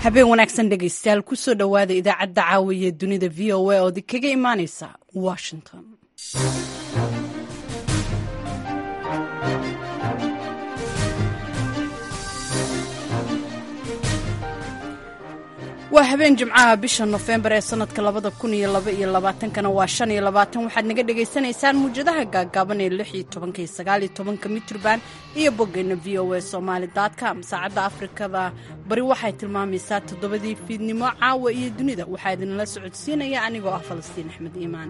habeen wanaagsan dhegaystayaal kusoo dhowaada idaacadda caawiya dunida v o a ood kaga imaaneysa washington waa habeen jimcaha bisha nofembar ee sanadka labada kun iyo laba iyo labaatankana waa shan iyo labaatan waxaad naga dhagaysanaysaan muwjadaha gaagaaban ee lix iyo tobanka iyo sagaal iyo tobanka mitrban iyo boggeena v o a somaali com saacadda afrikada bari waxay tilmaamaysaa toddobadii fiidnimo caawa iyo dunida waxaa idinla socodsiinaya anigoo ah falastiin axmed iimaan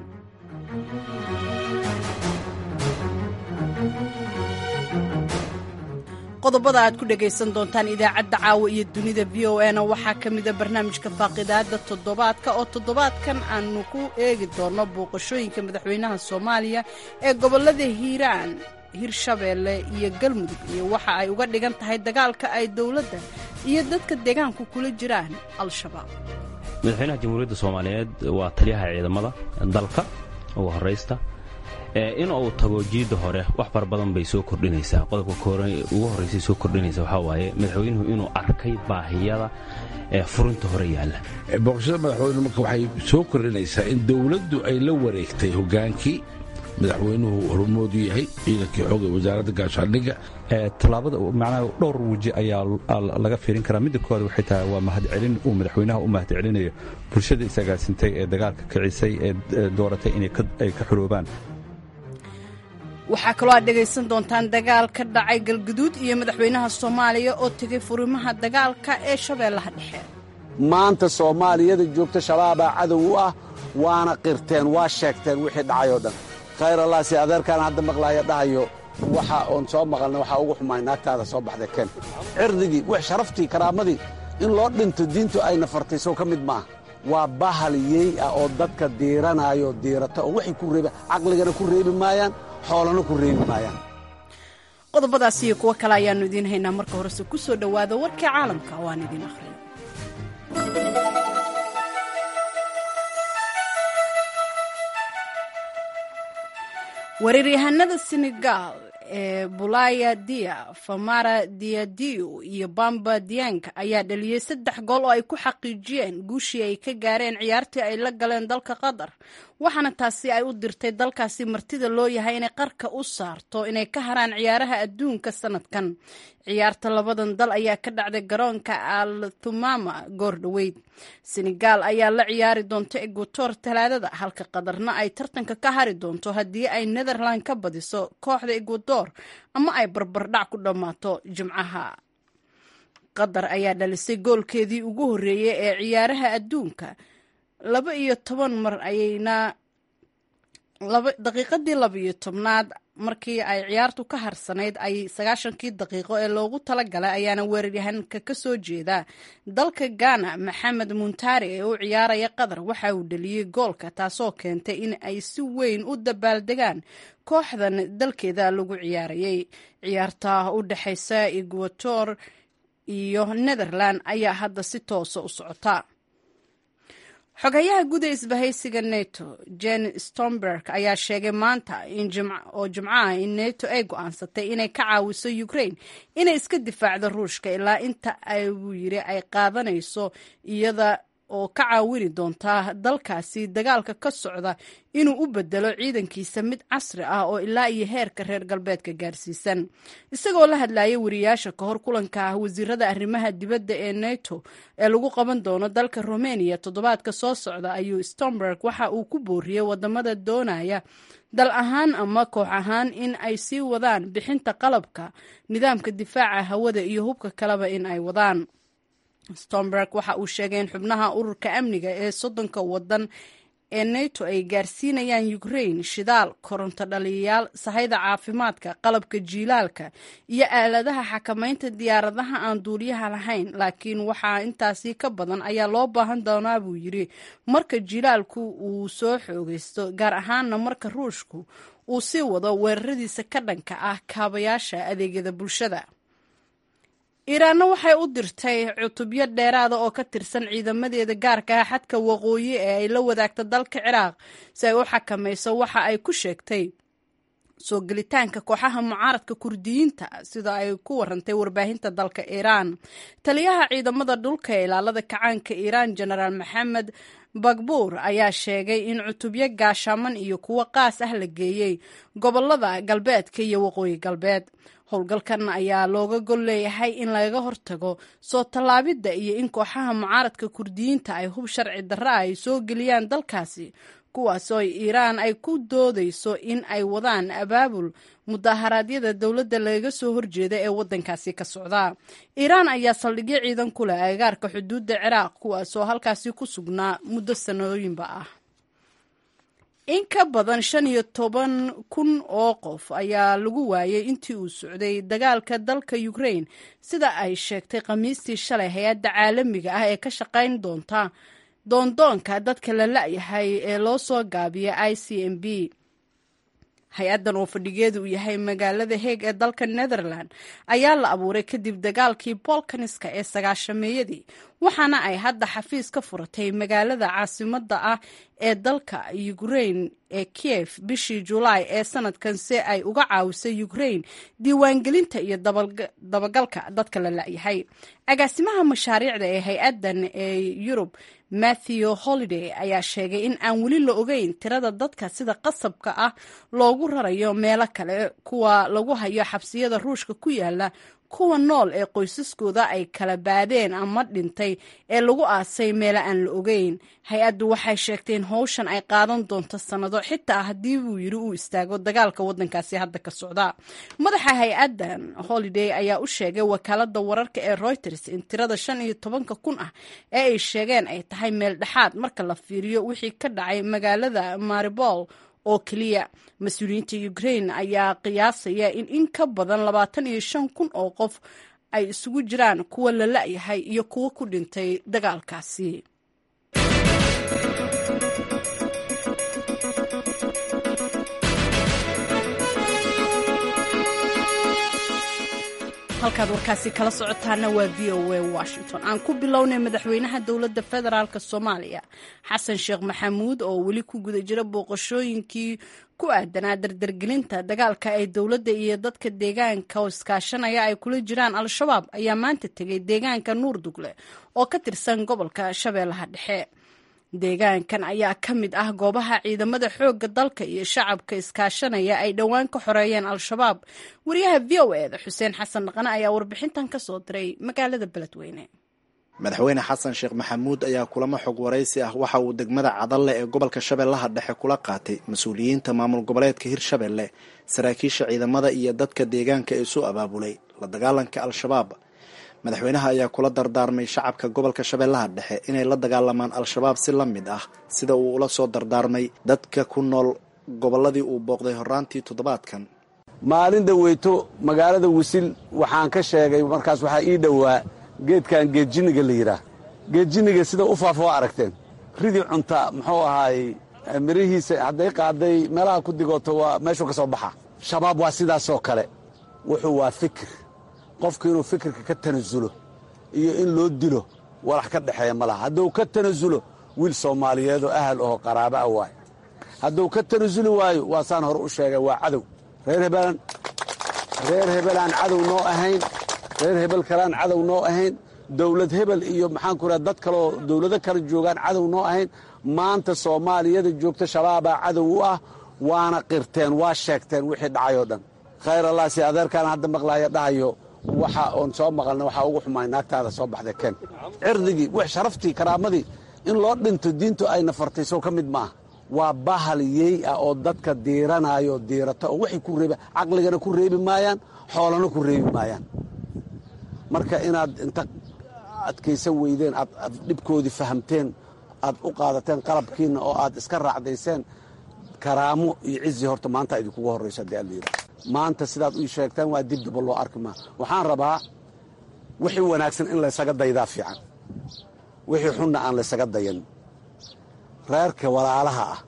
qodobada aad ku dhagaysan doontaan idaacadda caawa iyo dunida v o a na waxaa ka mida barnaamijka faaqidaada toddobaadka oo toddobaadkan aanu ku eegi doonno booqashooyinka madaxweynaha soomaaliya ee gobollada hiiraan hirshabeelle iyo galmudug iyo waxa ay uga dhigan tahay dagaalka ay dowladda iyo dadka deegaanku kula jiraan al-shabaab madaxweynaha jamhuuriyadda soomaaliyeed waa taliyaha ciidamada dalka ugu horaysta in uu tago jiidda hore wax fara badan bay soo kordhinaysaa qodobka ugu horraysay soo kordhinaysa waxaa waaye madaxweynuhu inuu arkay baahiyada ee furinta hore yaalla booqashada madaxweynuhu marka waxay soo kordhinaysaa in dowladdu ay la wareegtay hoggaankii madaxweynuhu hormoodu yahay ciidankii xooga wasaaradda gaashaandhigga tallaabada macnaha dhowr weji ayaa laga fiirin karaa midda koowaad waxay tahay waa mahadcelin uu madaxweynaha u mahadcelinayo bulshada isagaasintay ee dagaalka kicisay ee dooratay inay ka xuroobaan waxaa kaloo aad dhegaysan doontaan dagaal ka dhacay galguduud iyo madaxweynaha soomaaliya oo tegay furimaha dagaalka ee shabeellaha dhexe maanta soomaaliyada joogta shabaabaa cadow u ah waana qirteen waa sheegteen wixii dhacay oo dhan khayr allah si adeerkaan hadda maqlaaya dhahayo waxa oon soo maqalna waxaa ugu xumaay naagtaada soo baxday ken cirdigii wax sharaftii karaamadii in loo dhinto diintu ayna fartayso ka mid maaha waa bahal yey ah oo dadka diiranaayo diirata oo waxay ku reeba caqligana ku reebi maayaan xoolana ku reebi maayaan qodobadaas iyo kuwo kale ayaannu idiin haynaa marka horese ku soo dhowaada warkii caalamka oo aan idiin akhriyo weeraryahanada senegal ee bulaya dia famara diadiu iyo bamba diang ayaa dhaliyey saddex gool oo ay ku xaqiijiyeen guushii ay ka gaareen ciyaartii ay la galeen dalka qatar waxaana taasi ay u dirtay dalkaasi martida loo yahay inay qarka u saarto inay ka haraan ciyaaraha adduunka sanadkan ciyaarta labadan dal ayaa ka dhacday garoonka al thumama goor dhoweyd senegal ayaa la ciyaari doonta eguator talaadada halka qatarna ay tartanka ka hari doonto haddii ay netherland ka badiso kooxda eguador ama ay barbardhac ku dhammaato jimcaha qatar ayaa dhalisay goolkeedii ugu horreeyey ee ciyaaraha adduunka laba iyo toban mar ayayna daqiiqadii laba iyo tobnaad markii ay ciyaartu ka harsanayd ay sagaashankii daqiiqo ee loogu talagalay ayaana weeraryahanka ka soo jeeda dalka ghana maxamed muntaari ee u ciyaaraya qatar waxa uu dhaliyey goolka taasoo keentay in ay si weyn u dabaaldegaan kooxdan dalkeeda lagu ciyaarayay ciyaarta u dhexaysa eguator iyo netherland ayaa hadda si toosa u socota xogayaha guud ee isbahaysiga neto jen stomberg ayaa sheegay maanta oo jimcaha in neto ay go-aansatay inay ka caawiso ukraine inay iska difaacdo ruushka ilaa inta ay buu yiri ay qaadanayso iyada oo ka caawini doontaa dalkaasi dagaalka ka socda inuu u bedelo ciidankiisa mid casri ah oo ilaa iyo heerka reer galbeedka gaarsiisan isagoo la hadlayay wariyaasha ka hor kulanka ah wasiirada arrimaha dibadda ee neto ee lagu qaban doono dalka romania toddobaadka soo socda ayuu stomberg waxa uu ku booriyey wadamada doonaya dal ahaan ama koox ahaan in ay sii wadaan bixinta qalabka nidaamka difaaca hawada iyo hubka kaleba in ay wadaan stomberg waxa uu sheegay in xubnaha ururka amniga ee soddonka wadan ee neto ay gaarsiinayaan ukraine shidaal koronto dhaliyayaal sahayda caafimaadka qalabka jiilaalka iyo aaladaha xakamaynta diyaaradaha aan duuliyaha lahayn laakiin waxaa intaasi ka badan ayaa loo baahan doonaa buu yiri marka jiilaalku uu soo xoogaysto gaar ahaana marka ruushku uu sii wado weeraradiisa ka dhanka ah kaabayaasha adeegyada bulshada iiraanna waxay u dirtay cutubyo dheeraada oo ka tirsan ciidamadeeda gaarka ah xadka waqooyi ee ay la wadaagta dalka ciraaq si ay u xakamayso waxa ay ku sheegtay soo gelitaanka kooxaha mucaaradka kurdiyiinta sida ay ku warantay warbaahinta dalka iiraan taliyaha ciidamada dhulka ee ilaalada kacaanka iiraan jenaraal maxamed bagbuur ayaa sheegay in cutubyo gaashaaman iyo kuwo qaas ah la geeyey gobolada galbeedka iyo waqooyi galbeed howlgalkan ayaa looga gol leeyahay in laga hortago soo tallaabidda iyo in kooxaha mucaaradka kurdiyiinta ay hub sharci darra ay soo geliyaan dalkaasi kuwaasoo iiraan ay ku doodayso in ay wadaan abaabul mudaharaadyada dowladda laga soo horjeeda ee waddankaasi ka socda iiraan ayaa saldhigyo ciidan ku leh agagaarka xuduudda ciraaq kuwaasoo halkaasi ku sugnaa muddo sanooyinba ah in ka badan shan iyo toban kun oo qof ayaa lagu waayay intii uu socday dagaalka dalka ukrain sida ay sheegtay khamiistii shalay hay-adda caalamiga ah ee ka shaqayn doonta doondoonka dadka la la-yahay ee loo soo gaabiya i c m b hay-addan oo fadhigeedu uu yahay magaalada heeg ee dalka netherland ayaa la abuuray kadib dagaalkii bolkaniska ee sagaashameeyadii waxaana ay hadda xafiis ka furatay magaalada caasimadda ah ee dalka ukrain ee kiev bishii julaay ee sanadkan si ay uga caawisay ukrain diiwaangelinta iyo dabagalka dadka la la-yahay agaasimaha mashaariicda ee hay-addan ee yurub matthew holiday ayaa sheegay in aan weli la ogeyn tirada dadka sida qasabka ah loogu rarayo meelo kale kuwa lagu hayo xabsiyada ruushka ku yaala kuwa nool ee qoysaskooda ay kala baadeen ama dhintay ee lagu aasay meelo aan la ogeyn hay-addu waxay sheegtay in howshan ay qaadan doonto sannado xitaa haddii buu yidhi uu istaago dagaalka waddankaasi hadda ka socda madaxa hay-addan holiday ayaa u sheegay wakaaladda wararka ee reuters in tirada shan iyo tobanka kun ah ee ay sheegeen ay tahay meel dhexaad marka la fiiriyo wixii ka dhacay magaalada maribol oo keliya mas-uuliyiinta ukrain ayaa qiyaasaya in in ka badan labaatan iyo shan kun oo qof ay isugu jiraan kuwa la la-yahay iyo kuwo ku dhintay dagaalkaasi halkaad warkaasi kala socotaana waa v o a washington aan ku bilownay madaxweynaha dowladda federaalk soomaaliya xasan sheekh maxamuud oo weli ku guda jira booqashooyinkii ku aadanaa dardargelinta dagaalka ay dowladda iyo dadka deegaanka oo iskaashanaya ay kula jiraan al-shabaab ayaa maanta tegay deegaanka nuurdugle oo ka tirsan gobolka shabeellaha dhexe deegaankan ayaa ka mid ah goobaha ciidamada xoogga dalka iyo shacabka iskaashanaya ay dhowaan ka xoreeyeen al-shabaab wariyaha v o eda xuseen xasan dhaqane ayaa warbixintan ka soo diray magaalada beledweyne madaxweyne xasan sheekh maxamuud ayaa kulamo xog waraysi ah waxa uu degmada cadalle ee gobolka shabeellaha dhexe kula qaatay mas-uuliyiinta maamul goboleedka hirshabelle saraakiisha ciidamada iyo dadka deegaanka ee soo abaabulay la dagaalanka al-shabaab madaxweynaha ayaa kula dardaarmay shacabka gobolka shabeellaha dhexe inay la dagaalamaan al-shabaab si la mid ah sida uu ula soo dardaarmay dadka ku nool gobolladii uu booqday horraantii toddobaadkan maalin dhaweyto magaalada wisil waxaan ka sheegay markaas waxaa ii dhowaa geedkan geedjinniga la yidhaah geedjinniga sida u faafo waa aragteen ridii cunta muxuu ahaayey mirihiisa hadday qaaday meelaha ku digooto waa meeshuu ka soo baxa shabaab waa sidaasoo kale wuxuu waa fikir qofku inuu fikirka ka tanasulo iyo in loo dilo walax ka dhexeeya ma laha hadduu ka tanasulo wiil soomaaliyeedoo ahal aho qaraaba ah waay hadduu ka tanasuli waayo waa saan hore u sheegay waa cadow reer hebelaan reer hebelaan cadow noo ahayn reer hebel kaleaan cadow noo ahayn dawlad hebel iyo maxaanku raha dad kaleoo dawlado kale joogaan cadow noo ahayn maanta soomaaliyada joogta shabaabaa cadow u ah waana qirteen waa sheegteen wixii dhacay oo dhan khayr allah si adeerkaan hadda maqlaaya dhahayo waxa oon soo maqalna waxaa ugu xumaay naagtaada soo baxday ken cirdigii w sharaftii karaamadii in loo dhinto diintu ayna fartay soo ka mid maaha waa bahal yey ah oo dadka diiranaayo diirata oo waxay ku reeb caqligana ku reebi maayaan xoolana ku reebi maayaan marka inaad inta adkaysan weydeen aad dhibkoodii fahamteen aad u qaadateen qalabkiinna oo aad iska raacdayseen karaamo iyo cizi horta maanta idinkugu horrayso haddii aad layidhaha maanta sidaad ii sheegtaan waa dibdaba loo arki maa waxaan rabaa wixii wanaagsan in laysaga daydaa fiican wixii xunna aan laysaga dayan reerka walaalaha ah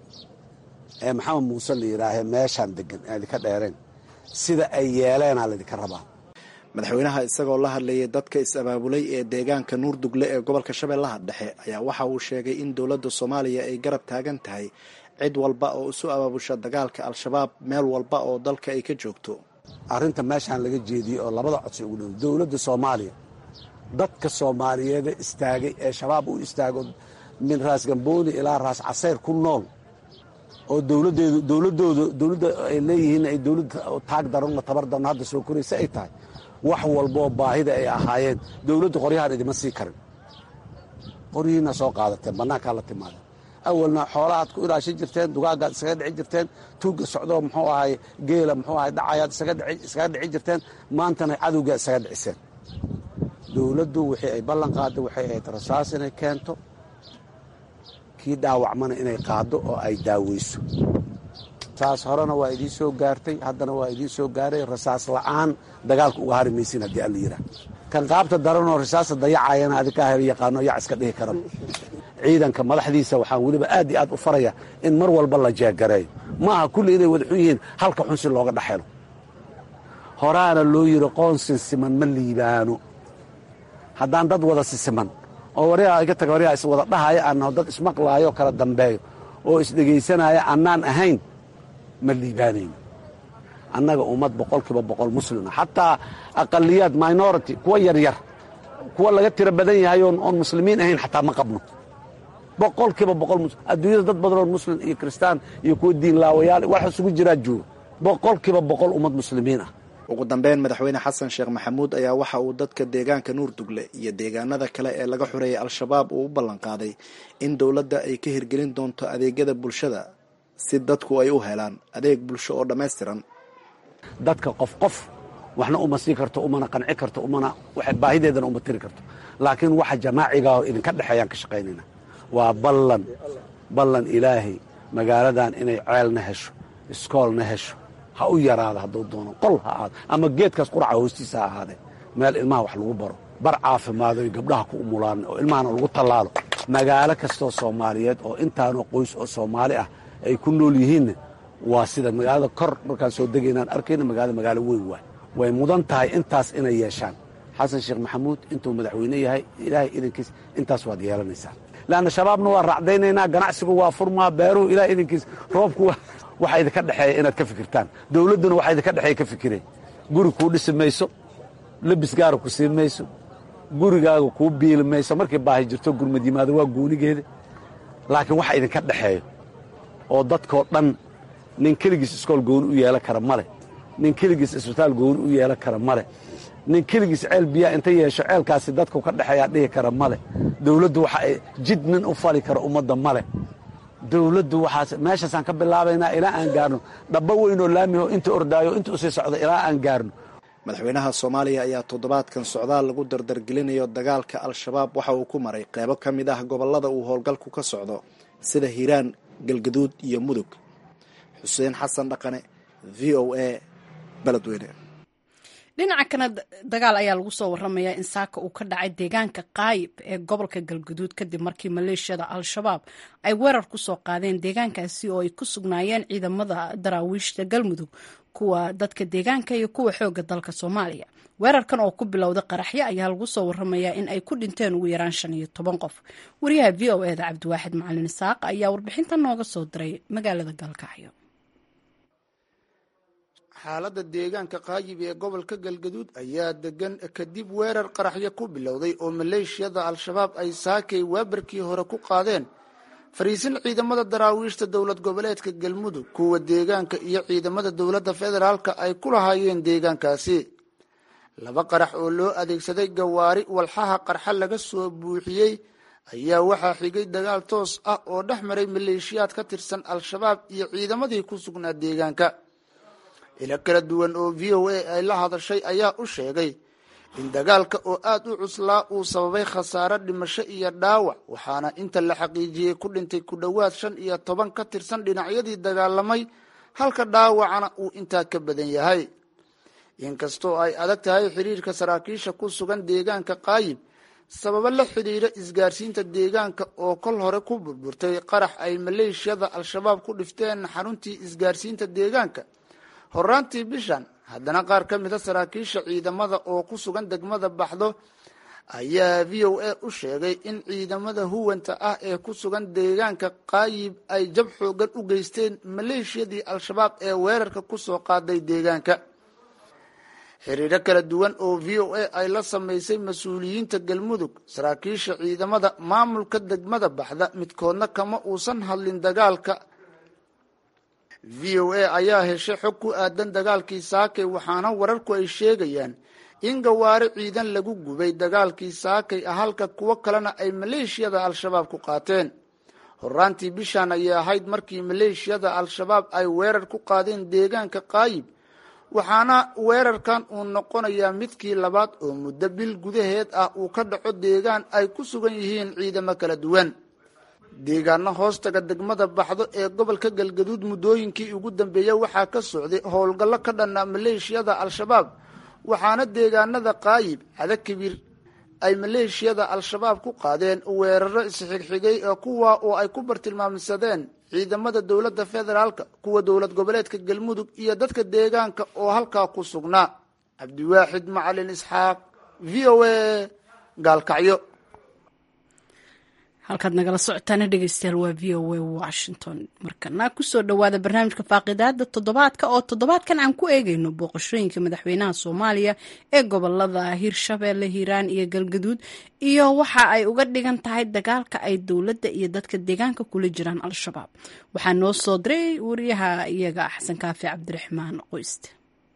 ee maxamed muuse la yidhaahee meeshaan degan aan idinka dheereen sida ay yeeleenaa laydinka rabaa madaxweynaha isagoo la hadlayay dadka is-abaabulay ee deegaanka nuurdugle ee gobolka shabeellaha dhexe ayaa waxa uu sheegay in dowladda soomaaliya ay garab taagan tahay cid walba oo isu abaabusha dagaalka al-shabaab meel walba oo dalka ay ka joogto arrinta meeshaan laga jeediyey oo labada codsi ugu dhow dowladda soomaaliya dadka soomaaliyeeda istaagay ee shabaab u istaago min raas gambooni ilaa raas casayr ku nool oo dowladeedu dowladooda dowladda ay leeyihiin ay dowladda taag daranoo tabar daran hadda soo koraysa ay tahay wax walboo baahida ay ahaayeen dowladda qoryahaan idima sii karin qoryihiina soo qaadateen bannaankaa la timaada awalna xoolahaad ku ilaashan jirteen dugaagaad isaga dhici jirteen tuugga socdoo muxuu ahay geela muxuu ahay dhacayaad iskaga dhici jirteen maantana cadowgaa isaga dhiciseen dowladdu wixii ay ballan qaadda waxay ahayd rasaas inay keento kii dhaawacmana inay qaaddo oo ay daaweyso saas horena waa idiin soo gaartay haddana waa idiin soo gaaray rasaas la'aan dagaalka uga hari maysin haddii alla yidhaah kan qaabta daranoo rasaasta dayacayana adinkaa hel yaqaano yac iska dhihi karan ciidanka madaxdiisa waxaan weliba aad iyo aad u faraya in mar walba la jeegareeyo ma aha kulli inay wada xun yihiin halka xun si looga dhexelo horaana loo yidhi qoonsin siman ma liibaano haddaan dad wada sisiman oo waryaa iga taga waryaa iswada dhahaya aannaho dad ismaqlaayo kala dambeeyo oo isdhegaysanaya annaan ahayn ma liibaanayno annaga ummad boqolkiiba boqol muslima xataa aqaliyaad minority kuwa yaryar kuwa laga tiro badan yahay oon muslimiin ahayn xataa ma qabno boqolkiiba boqol adduunyada dad badan oo muslim iyo kristaan iyo kuwa diin laawayaal wax isugu jiraa jooga boqolkiiba boqol ummad muslimiin ah ugu dambeyn madaxweyne xasan sheekh maxamuud ayaa waxa uu dadka deegaanka nuurdugle iyo deegaanada kale ee laga xureeyay al-shabaab uu u ballanqaaday in dowladda ay ka hirgelin doonto adeegyada bulshada si dadku ay u helaan adeeg bulsho oo dhammaystiran dadka qof qof waxna uma sii karto umana qanci karto umana baahideedana uma tiri karto laakiin waxa jamaaciga oo idinka dhexeeyaan ka shaqaynayna waa ballan ballan ilaahay magaaladan inay ceelna hesho iskoolna hesho ha u yaraada hadduu doono qol ha ahaado ama geedkaas quraca hoostiisa ha ahaadee meel ilmaha wax lagu baro bar caafimaado gabdhaha ku umulaan oo ilmahana lagu tallaalo magaalo kastoo soomaaliyeed oo intaanoo qoys oo soomaali ah ay ku nool yihiinna waa sida magaalada kor markaan soo degaynaan arkayna magaalada magaalo weyn waay way mudan tahay intaas inay yeeshaan xasan sheekh maxamuud intuu madaxweyne yahay ilaahay idankiis intaas waad yeelanaysaa leanna shabaabna waa raacdaynaynaa ganacsigu waa furmaa beeruhu ilahay idankiis roobku waxa idinka dhexeeya inaad ka fikirtaan dowladduna waxa idinka dhexeeya ka fikireen guri kuu dhisi mayso lebis gaara ku siin mayso gurigaaga kuu biili mayso markii baahi jirto gurmad yimaado waa goonigeeda laakiin waxa idinka dhexeeyo oo dadkoo dhan nin keligiis iskool gooni u yeelan kara male nin keligiis isbitaal gooni u yeelan kara male nin keligiis ceel biyaa inta yeesho ceelkaasi dadku ka dhexeeyaa dhihi kara male dowladdu waxa ay jid nin u fali kara ummadda male dowladdu waxaas meeshaasaan ka bilaabaynaa ilaa aan gaarno dhabbo weynoo laamiho inta ordaayo inta usii socda ilaa aan gaarno madaxweynaha soomaaliya ayaa toddobaadkan socdaal lagu dardargelinayo dagaalka al-shabaab waxa uu ku maray qeybo ka mid ah gobollada uu howlgalku ka socdo sida hiiraan galgaduud iyo mudug xuseen xasan dhaqane v o a beledweyne dhinaca kana dagaal ayaa lagu soo waramayaa in saaka uu ka dhacay deegaanka qaayib ee gobolka galguduud kadib markii maleeshiyada al-shabaab ay weerar ku soo qaadeen deegaankaasi oo ay ku sugnaayeen ciidamada daraawiishta galmudug kuwa dadka deegaanka iyo kuwa xooga dalka soomaaliya weerarkan oo ku bilowda qaraxyo ayaa lagu soo waramayaa in ay ku dhinteen ugu yaraan shan iyo toban qof wariyaha v o eda cabdiwaaxid macalin isaaq ayaa warbixinta nooga soo diray magaalada gaalkacyo xaaladda deegaanka qaayib ee gobolka galgaduud ayaa degan kadib weerar qaraxyo ku bilowday oo maleeshiyada al-shabaab ay saakay waabarkii hore ku qaadeen fariisin ciidamada daraawiishta dowlad goboleedka galmudug kuwa deegaanka iyo ciidamada dowladda federaalka ay ku lahaayeen deegaankaasi laba qarax oo loo adeegsaday gawaari walxaha qarxa laga soo buuxiyey ayaa waxaa xigay dagaal toos ah oo dhex maray maleeshiyaad ka tirsan al-shabaab iyo ciidamadii ku sugnaa deegaanka ilo kala duwan oo v o a ay la hadashay ayaa u sheegay in dagaalka oo aada u cuslaa uu sababay khasaare dhimasho iyo dhaawac waxaana inta la xaqiijiyey ku dhintay ku dhowaad shan iyo toban ka tirsan dhinacyadii dagaalamay halka dhaawacana uu intaa ka badan yahay inkastoo ay adag tahay xiriirka saraakiisha ku sugan deegaanka qaayib sababo la xidhiira isgaarsiinta deegaanka oo kol hore ku burburtay qarax ay maleeshiyada al-shabaab ku dhifteen xaruntii isgaarsiinta deegaanka horaantii bishan haddana qaar ka mida saraakiisha ciidamada oo ku sugan degmada baxdo ayaa v o a u sheegay in ciidamada huwanta ah ee ku sugan deegaanka qaayib ay jab xoogan u geysteen maleeshiyadii al-shabaab ee weerarka ku soo qaaday deegaanka xiriiro kala duwan oo v o a ay la samaysay mas-uuliyiinta galmudug saraakiisha ciidamada maamulka degmada baxda midkoodna kama uusan hadlin dagaalka v o a ayaa heshay xog ku aadan dagaalkii saakay waxaana wararku ay sheegayaan in gawaari ciidan lagu gubay dagaalkii saakay ah halka kuwo kalena ay maleeshiyada al-shabaab ku qaateen horaantii bishaan ayay ahayd markii maleeshiyada al-shabaab ay weerar ku qaadeen deegaanka qaayib waxaana weerarkan uu noqonayaa midkii labaad oo muddo bil gudaheed ah uu ka dhaco deegaan ay ku sugan yihiin ciidamo kala duwan deegaano hoostaga degmada baxdo ee gobolka galgaduud muddooyinkii ugu dambeeyey waxaa ka socday howlgallo ka dhanna maleeshiyada al-shabaab waxaana deegaanada qaayib cadakibir ay maleeshiyada al-shabaab ku qaadeen weeraro isxigxigay kuwa oo ay ku bartilmaamsadeen ciidamada dowladda federaalka kuwa dowlad goboleedka galmudug iyo dadka deegaanka oo halkaa ku sugnaa cabdiwaaxid macalin isxaaq v o a gaalkacyo halkaad nagala socotaana dhegeystayaal waa v o a washington markana kusoo dhowaada barnaamijka faaqidaada toddobaadka oo toddobaadkan aan ku eegeyno booqashooyinka madaxweynaha soomaaliya ee gobolada hirshabeelle hiiraan iyo galgaduud iyo waxa ay uga dhigan tahay dagaalka ay dowladda iyo dadka deegaanka kula jiraan al-shabaab waxaa noo soo diray wariyaha iyaga xasan kaafi cabdiraxmaan qoyste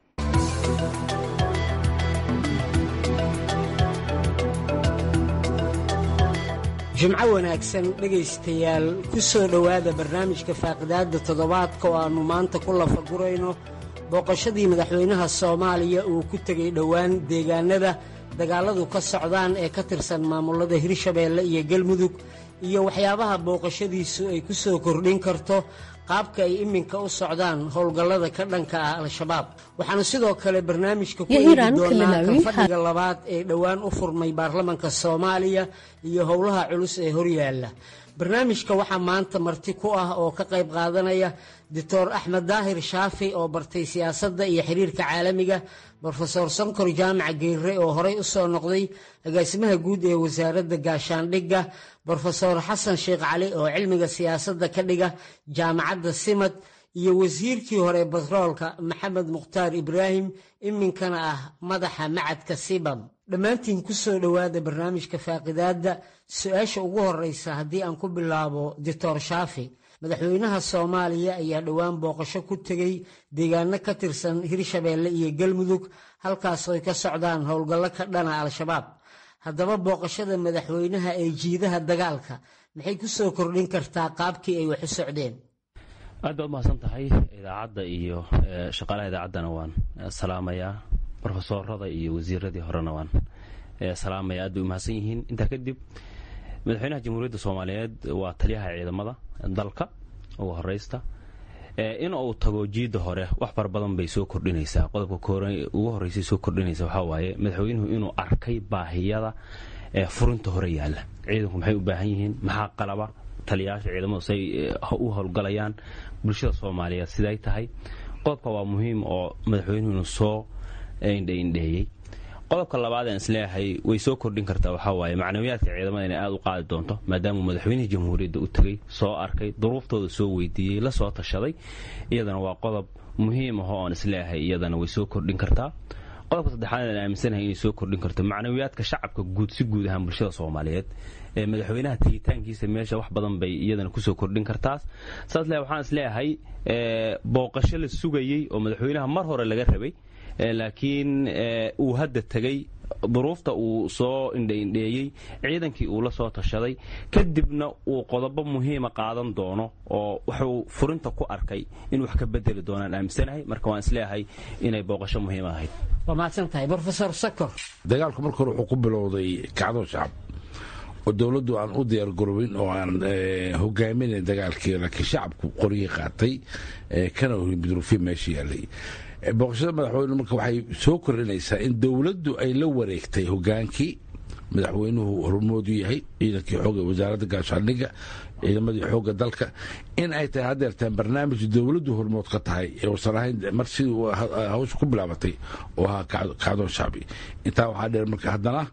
jimco wanaagsan dhegaystayaal ku soo dhowaada barnaamijka faaqidaadda toddobaadka oo aannu maanta ku lafagurayno booqashadii madaxweynaha soomaaliya uu ku tegey dhowaan deegaanada dagaalladu ka socdaan ee ka tirsan maamulada hirshabeelle iyo galmudug iyo waxyaabaha booqashadiisu ay ku soo kordhin karto qaabka ay iminka u socdaan howlgallada ka dhanka ah al-shabaab waxaanu sidoo kale barnaamijka ku eegi doonaa ka fadhiga labaad ee dhowaan u furmay baarlamanka soomaaliya iyo howlaha culus ee horyaalla barnaamijka waxaa maanta marti ku ah oo ka qayb qaadanaya doctor axmed daahir shaafi oo bartay siyaasadda iyo xiriirka caalamiga brofesor sankor jaamac geerre oo horey u soo noqday agaasimaha guud ee wasaaradda gaashaandhigga brofesor xasan sheekh cali oo cilmiga siyaasadda ka dhiga jaamacadda simad iyo wasiirkii hore batroolka maxamed mukhtaar ibraahim iminkana ah madaxa macadka sibam dhammaantiin ku soo dhowaada barnaamijka faaqidaadda su-aasha ugu horeysa haddii aan ku bilaabo doctor shaafi madaxweynaha soomaaliya ayaa dhowaan booqasho ku tegey deegaano ka tirsan hirshabeelle iyo galmudug halkaasoo ay ka socdaan howlgallo ka dhana al-shabaab haddaba booqashada madaxweynaha ee jiidaha dagaalka maxay ku soo kordhin kartaa qaabkii ay wax u socdeen aad baad mahadsan tahay idaacadda iyo shaqaalaha idaacaddana waan salaamayaa brofesorada iyo wasiiradii horena waan salaamaya aad bay u mahadsan yihiin intaa kadib madaxweynaha jamhuuriyadda soomaaliyeed waa taliyaha ciidamada dalka ugu horeysta in uu tago jiidda hore wax fara badan bay soo kordhinaysaa qodobka ugu horeysay soo kordhinaysa waxaa waaye madaxweynuhu inuu arkay baahiyada furinta hore yaalla ciidanku maxay u baahan yihiin maxaa qalaba taliyayaasha ciidamadu say u howlgalayaan bulshada soomaaliyeed siday tahay qodobka waa muhiim oo madaxweynuhu inuu soo indhaindheeyey qodobka labaad aan isleeyahay way soo kordhin kartaa waxaa waaye macnawiyaadka ciidamada inay aada u qaadi doonto maadaamuu madaxweynihii jamhuuriyadda u tegey soo arkay duruuftooda soo weydiiyey la soo tashaday iyadana waa qodob muhiim ah oo aan isleeyahay iyadana way soo kordhin kartaa qodobka saddexaad aan aaminsanahay inay soo kordhin karto macnawiyaadka shacabka guud si guud ahaan bulshada soomaaliyeed ee madaxweynaha tegitaankiisa meesha wax badan bay iyadana kusoo kordhin kartaas saas le waxaan isleeyahay booqasho la sugayey oo madaxweynaha mar hore laga rabay laakiin uu hadda tegey duruufta uu soo indhaindheeyey ciidankii uu la soo tashaday kadibna uu qodobo muhiima qaadan doono oo wuxuu furinta ku arkay in wax ka bedeli doonaan aaminsanahay marka waan isleeyahay inay booqasho muhiima ahayd waa mahadsantahay brofesor sakor dagaalku marka hore wuxuu ku bilowday kacdo shacab oo dowladdu aan u diyaargarobin oo aan hogaaminayn dagaalkii laakiin shacabku qoryii qaatay kana duruufii meesha yaallay booqashada madaxweyne marka waxay soo kordhinaysaa in dowladdu ay la wareegtay hogaankii madaxweynuhu hormoodu yahay ciidankii xooga wasaaradda gaashaandhigga ciidamadii xoogga dalka in ay tahay haddeertaan barnaamij dowladdu hormood ka tahay ee uusan ahayn mar sidii hawsha ku bilaabatay oo ahaa kacdoon shacbi intaa waxaa dheer marka haddana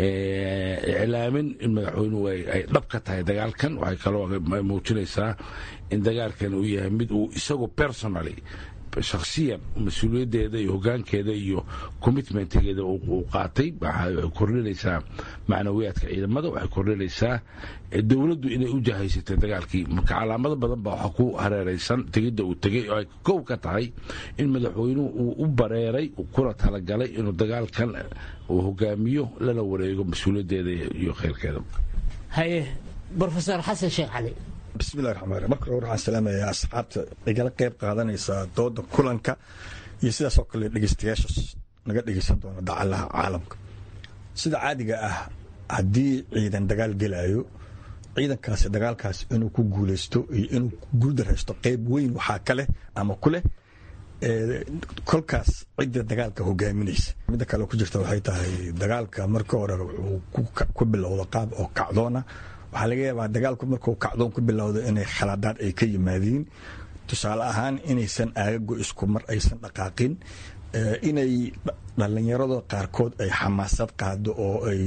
iclaamin in madaxweynuhu ay dhab ka tahay dagaalkan waxay kaloo muujinaysaa in dagaalkan uu yahay mid uu isagu personally shakhsiyan mas-uuliyaddeeda iyo hogaankeeda iyo commitmentgeeda uu qaatay waxay kordhinaysaa macnawiyaadka ciidamada waxay kordhinaysaa dowladdu inay u jahaysatay dagaalkii marka calaamado badan baa waxa ku hareeraysan tegidda uu tegey oo ay kow ka tahay in madaxweynuhu uu u bareeray kuna talagalay inuu dagaalkan uu hogaamiyo lana wareego mas-uuliyaddeeda iyo khayrkeeda haye brofesor xasan sheekh cali bismillahi raxmaan raxiim marka hore waxaan salaamayaa asxaabta igala qayb qaadanaysa dooda kulanka iyo sidaas oo kale dhegeystayaasha naga dhegeysan doona dacalaha caalamka sida caadiga ah haddii ciidan dagaal gelayo ciidankaasi dagaalkaas inuu ku guuleysto iyo inuu guuldaraysto qayb weyn waxaa ka leh ama ku leh kolkaas cidda dagaalka hogaaminaysa midda kale ku jirta waxay tahay dagaalka marka hore wuxuu ku bilowda qaab oo kacdoona waxaa laga yaabaa dagaalku markuu kacdoon ku bilowdo inay khalaadaad ay ka yimaadiin tusaale ahaan inaysan aagago isku mar aysan dhaqaaqin inay dhallinyarada qaarkood ay xamaasad qaado oo ay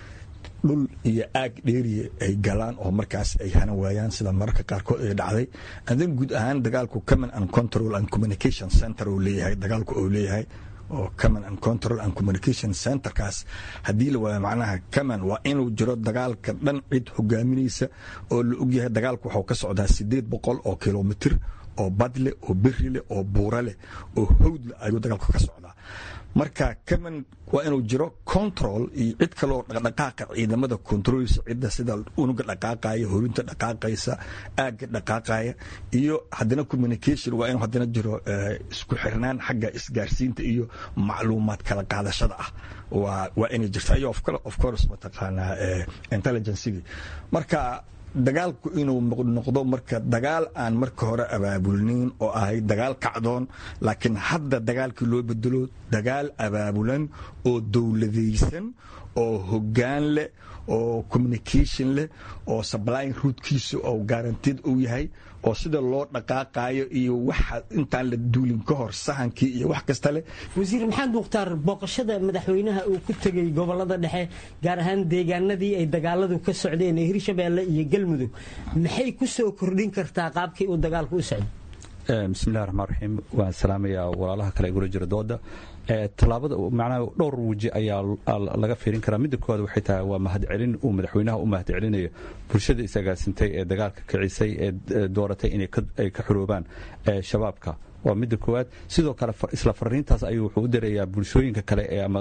dhul iyo aag dheeriya ay galaan oo markaas ay hanan waayaan sida mararka qaarkood ay dhacday adan guud ahaan dagaalku common and control and communication center uu leeyahay dagaalku uu leeyahay oo common and control and communication centerkaas haddii la waayo macnaha common waa inuu jiro dagaalka dhan cid hogaaminaysa oo la ogyahay dagaalku waxuu ka socdaa sideed boqol oo kilomitir oo bad leh oo beri leh oo buura leh oo hawd leh ayuu dagaalku ka socdaa marka common waa inuu jiro control iyo cid kaloo dhaqdhaqaaqa ciidamada controleysa cidda sida unuga dhaqaaqaya horinta dhaqaaqaysa aagga dhaqaaqaya iyo haddana communication waa inuu haddana jiro isku xirnaan xagga isgaarsiinta iyo macluumaad kala qaadashada ah waa waa inay jirta iyo of course mataqaanaa intelligencegii marka dagaalku inuu noqdo marka dagaal aan marka hore abaabulnayn oo ahay dagaal kacdoon laakiin hadda dagaalkii loo bedelo dagaal abaabulan oo dowladaysan oo hoggaan leh oo communication leh oo sublyn ruudkiisa oo guarantid uu yahay oo sida loo dhaqaaqayo iyo waxa intaan la duulin ka hor sahankii iyo wax kasta leh wasiir maxamed mukhtaar booqashada madaxweynaha uu ku tegey gobolada dhexe gaar ahaan deegaanadii ay dagaaladu ka socdeen ee hirshabeelle iyo galmudug maxay ku soo kordhin kartaa qaabkii uu dagaalku u socday bismillahi raxmaan raxiim waan salaamayaa walaalaha kale igula jira dooda tallaabada macnaha dhowr weji ayaa laga fiirin karaa midda koowaad waxay tahay waa mahadcelin uu madaxweynaha u mahadcelinayo bulshada isagaasintay ee dagaalka kicisay ee dooratay inay ka xuroobaan shabaabka waa midda koowaad sidoo kale isla fariintaas ayuu wuxuu u dirayaa bulshooyinka kale ee ama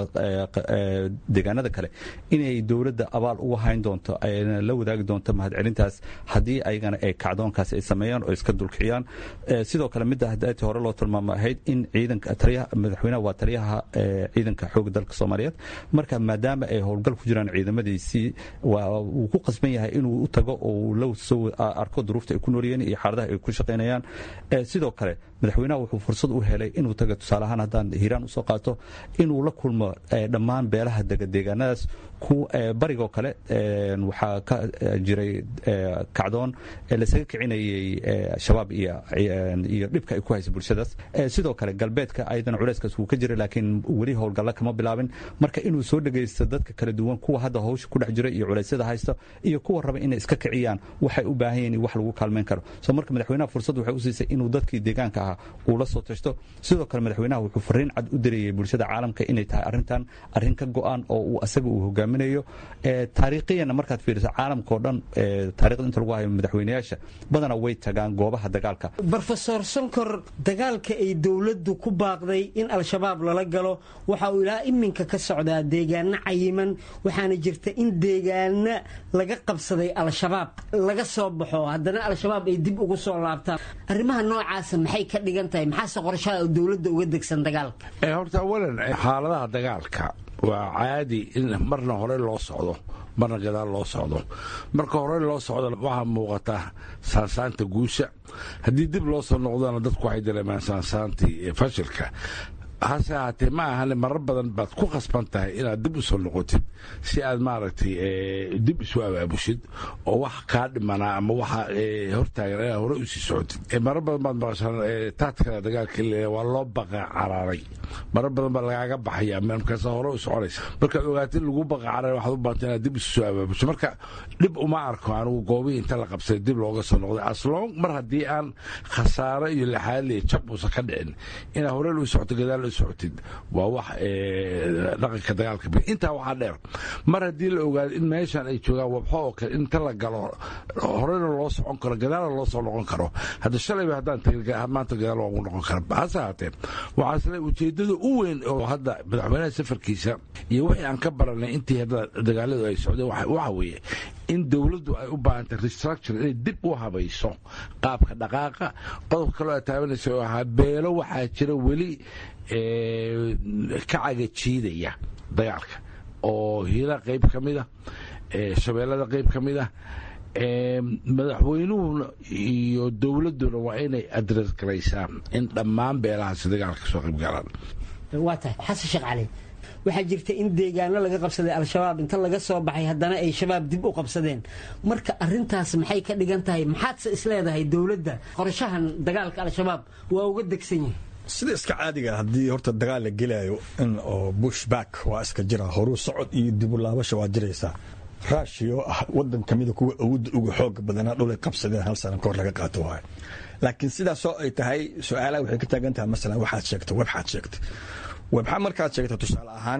deegaanada kale inay dowladda abaal uga hayn doonto ayna la wadaagi doonto mahadcelintaas haddii ayagana ay kacdoonkaas ay sameeyaan oo iska dulkiciyaan sidoo kale midda hadaati hore loo tilmaamo ahayd in ciidanka taliyaha madaxweynaha waa taliyaha ciidanka xoogga dalka soomaaliyeed marka maadaama ay howlgal ku jiraan ciidamadiisii wuu ku qasban yahay inuu u tago oo la soo arko duruufta ay ku noolyihiin iyo xaaladaha ay ku shaqaynayaan sidoo kale madaxweynaha wuxuu fursad u helay inuu taga tusaale ahaan haddaan hiiraan usoo qaato inuu la kulmo dhammaan beelaha dega deegaanadaas barigoo kale waxaa ka jiray kacdoon lasaga kicinayay shabaab iyo dhibka ay ku haysa bulshadaas sidoo kale galbeedka ayadana culeyskaas wuu ka jiray laakiin weli howlgalla kama bilaabin marka inuu soo dhegaysto dadka kala duwan kuwa hadda hawsha ku dhex jira iyo culeysyada haysta iyo kuwa raba inay iska kiciyaan waxay u baahan yihin wax lagu kaalmayn karo so marka madaxweynaha fursad waxay u siisay inuu dadkii deegaanka ahaa uu la soo tashto sidoo kale madaxweynaha wuxuu fariin cad u dirayay bulshada caalamka inay tahay arrintan arrin ka go'an oo uu asaga uu hogaaminayo taariikhiyana markaad fiiriso caalamkao dhan taarikhda inta lagu hayo madaxweynayaasha badana way tagaan goobaha dagaalka brofesor sonkor dagaalka ay dowladdu ku baaqday in al-shabaab lala galo waxa uu ilaa iminka ka socdaa deegaano cayiman waxaana jirta in deegaano laga qabsaday al-shabaab laga soo baxo haddana al-shabaab ay dib ugu soo laabtaan arrimaha noocaasa maxay ka dhigan tahay maxaase qorshaha dowladda uga degsan dagaalka horta awalan xaaladaha dagaalka waa caadi in marna hore loo socdo marna gadaal loo socdo marka hore loo socdo waxaa muuqata saansaanta guusha haddii dib loo soo noqdana dadku waxay dareemaan saansaantii fashilka hase ahaatee ma ahane marar badan baad ku khasban tahay inaad dib u soo noqotid si aad maaragtay dib isu abaabushid oo wax kaa dhimanaa ama waxa hortaagan inaad hore usii socotid marar badan baad maqashaan taadkana dagaalka waa loo baqa caraaray marar badan baa lagaaga baxaya markaas hore u soconaysa markaad ogaatid lagu baqa caraaray waxaad u baahanta inaad dib isu soo abaabusho marka dhib uma arko anigu goobihii inta la qabsaday dib looga soo noqday aslong mar haddii aan khasaare iyo laxaadliya jab uusan ka dhicin inaad hore lu socoto gadaal u socotid waa wax dhaqanka dagaalka intaa waxaa dheer mar haddii la ogaado in meeshan ay joogaan wabxo oo kale inta la galo horena loo socon karo gadaalna loo soo noqon karo hadda shalayba haddaan tagin maanta gadaal waagu noqon kara hase haatee waxaasle ujeedada u weyn oo hadda madaxweynaha safarkiisa iyo wixii aan ka baranay intii hadda dagaaladu ay socdeen waxa weeye in dowladdu ay u baahantay restructure inay dib u habayso qaabka dhaqaaqa qodobka kaloo aad taabanaysa oo ahaa beelo waxaa jira weli ka cagajiidaya dagaalka oo hiila qayb ka mid ah shabeellada qayb ka mid ah madaxweynuhuna iyo dowladduna waa inay adres garaysaa in dhammaan beelahaasi dagaalka soo qayb galaan waa tahay xasan sheekh cali waxaa jirta in deegaano laga qabsaday al-shabaab inta laga soo baxay haddana ay shabaab dib u qabsadeen marka arintaas maxay ka dhigan tahay maxaadse isleedahay dowladda qorshahan dagaalka al-shabaab waa uga degsan yahay sida iska caadiga haddii horta dagaal la gelaayo in oo bushback waa iska jira horuu socod iyo dibu laabasha waa jiraysaa rushia oo ah wadan kamida kuwa awoodda uga xooga badanaa dhulay qabsadeen hal sana kahor laga qaato waayo laakiin sidaasoo ay tahay su-aalaha waxay ka taagan tahay masalan waxaad sheegtay webxaad sheegtay webxa markaad sheegta tusaale ahaan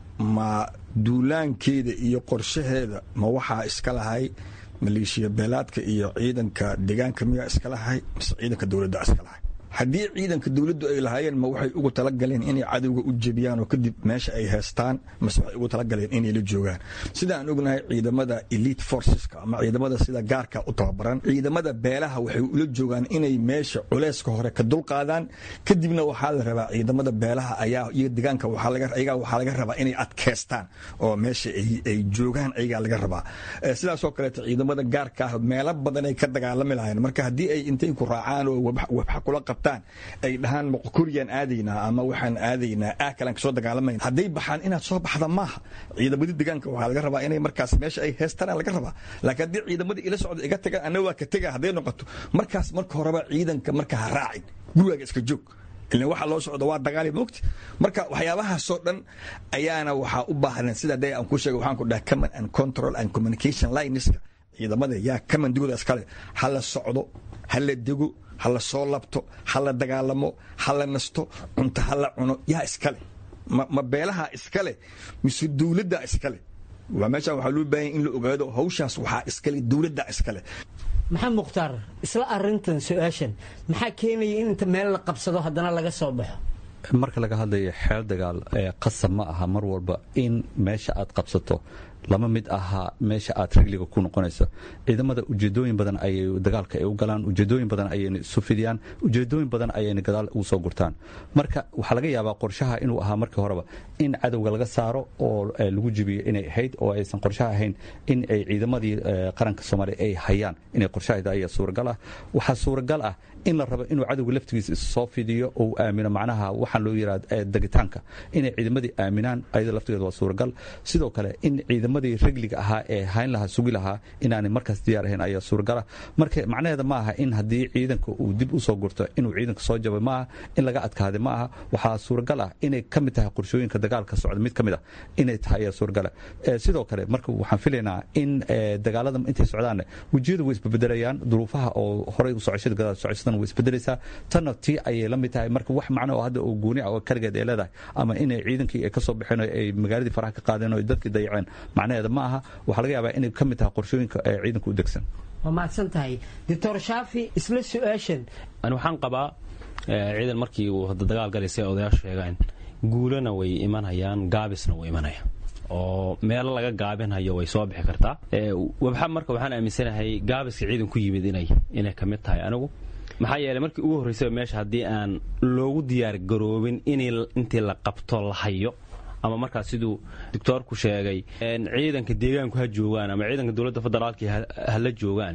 ma duulaankeeda iyo qorshaheeda ma waxaa iska lahay maleeshiya beelaadka iyo ciidanka deegaanka miyaa iska lahay mise ciidanka dowladda iska lahay haddii ciidanka dowladdu ay lahaayeen ma waxay ugu talagaleen inay cadowga u jebiyaan oo kadib meesha ay heestaan mase waxay ugu talagaleen inay la joogaan sida aan ognahay ciidamada elite forceska ama ciidamada sida gaarka u tababaran ciidamada beelaha waxay ula joogaan inay meesha culeyska hore ka dulqaadaan kadibna waxaa la rabaa ciidamada beelaha ayaa iyo deegaanka ayagaa waxaa laga rabaa inay adkeystaan oo meesha ay joogaan ayagaa laga rabaa sidaasoo kaleeto ciidamada gaarka ah meelo badan ay ka dagaalami lahayn marka haddii ay intay ku raacaan oo wabxa kula qabtaan ay dhahaan moqokoriyaan aadaynaa ama waxaan aadaynaa ah kalaan kasoo dagaalamayn hadday baxaan inaad soo baxda maaha ciidamadii deegaanka waxaa laga rabaa inay markaas meesha ay heestaan laga rabaa laakiin haddii ciidamadii ila socda iga tagaan anna waa ka tega hadday noqoto markaas marka horeba ciidanka marka ha raacin gurigaaga iska joog ilan waxa loo socdo waa dagaali moogti marka waxyaabahaasoo dhan ayaana waxaa u baahdan sida dee aan ku sheegay waxaan ku dhaha command and control and communication lineska ciidamada yaa kamandigooda iskale ha la socdo ha la dego ha la soo labto ha la dagaalamo ha la nasto cunto ha la cuno yaa iskale ma beelaha iskale mise dowladda iskale waa meeshaan waxaa loo baahanya in la ogaado hawshaas waxaa iskale dowladda iskale maxamed mukhtaar isla arintan su-aashan maxaa keenaya in inta meel la qabsado haddana laga soo baxo marka laga hadlayo xeel dagaal qasab ma aha mar walba in meesha aad qabsato lama mid ahaa meesha aad rigliga ku noqonayso ciidamada ujeedooyin badan ayay dagaalka ay u galaan ujeedooyin badan ayayna isu fidiyaan ujeedooyin badan ayayna gadaal ugu soo gurtaan marka waxaa laga yaabaa qorshaha inuu ahaa markii horeba in cadowga laga saaro oo lagu jibiyo inay ahayd oo aysan qorshaha ahayn in ay ciidamadii qaranka soomaaliya ay hayaan inay qorshahayd ayaa suuragal ah waxaa suuragal ah in la rabo inuu cadowga laftigiisa soo fidiyo oo aamino macnaha waxaa loo yidhahda degitaanka inay ciidamadii aaminaan ayada laftigeeda waa suuragal sidoo kale in ciidamadii regliga ahaa ee hayn lahaa sugi lahaa inaanay markaas diyaar ahayn ayaa suuragala marka macnaheeda ma aha in haddii ciidanka uu dib u soo gurto inuu ciidanka soo jabay maaha in laga adkaaday ma aha waxaa suuragal ah inay ka mid tahay qorshooyinka dagaalka socda mid ka mid ah inay tahay ayaa suuragala sidoo kale marka waxaan filaynaa in dagaalada intay socdaanne wejiyadu way isbebedelayaan duruufaha oo horey u socoshada gadaal socoshadan way isbedelaysaa tanna tii ayay la mid tahay marka wax macno oo hadda oo gooni ah oo kaligeed ay leedahay ama inay ciidankii ay ka soo baxeen oo ay magaaladii faraha ka qaadeen oo dadkii dayaceen macnaheeda ma aha waxaa laga yaabaa inay ka mid tahay qorshooyinka ee ciidanka u degsan waa mahadsan tahay doctor shaafi isla su-aashan ani waxaan qabaa ciidan markii uu hadda dagaal galaysay odayaashu sheegaan guulana way imanayaan gaabisna wuu imanaya oo meelo laga gaabinhayo way soo bixi kartaa wabxa marka waxaan aaminsanahay gaabiska ciidan ku yimid inay inay ka mid tahay anigu maxaa yeeley markii ugu horraysaba meesha haddii aan loogu diyaar garoobin intii la qabto la hayo ama markaas siduu doctoorku sheegay ciidanka deegaanku ha joogaan ama ciidanka dowladda federaalki hala joogaan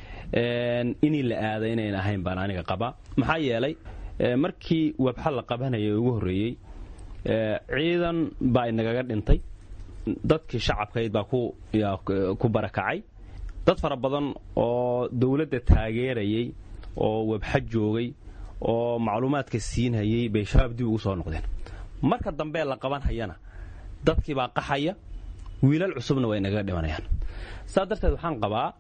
inii la aada inayn ahayn baan aniga qabaa maxaa yeelay markii wabxa la qabanaya ugu horreeyey ciidan baa inagaga dhintay dadkii shacabkayd baa ku barakacay dad fara badan oo dowladda taageerayay oo webxa joogay oo macluumaadka siinhayay bay shabaab dib ugu soo noqdeen marka dambe la qaban hayana dadkii baa qaxaya wiilal cusubna way inagaga dhimanayaan saa darteed waxaan qabaa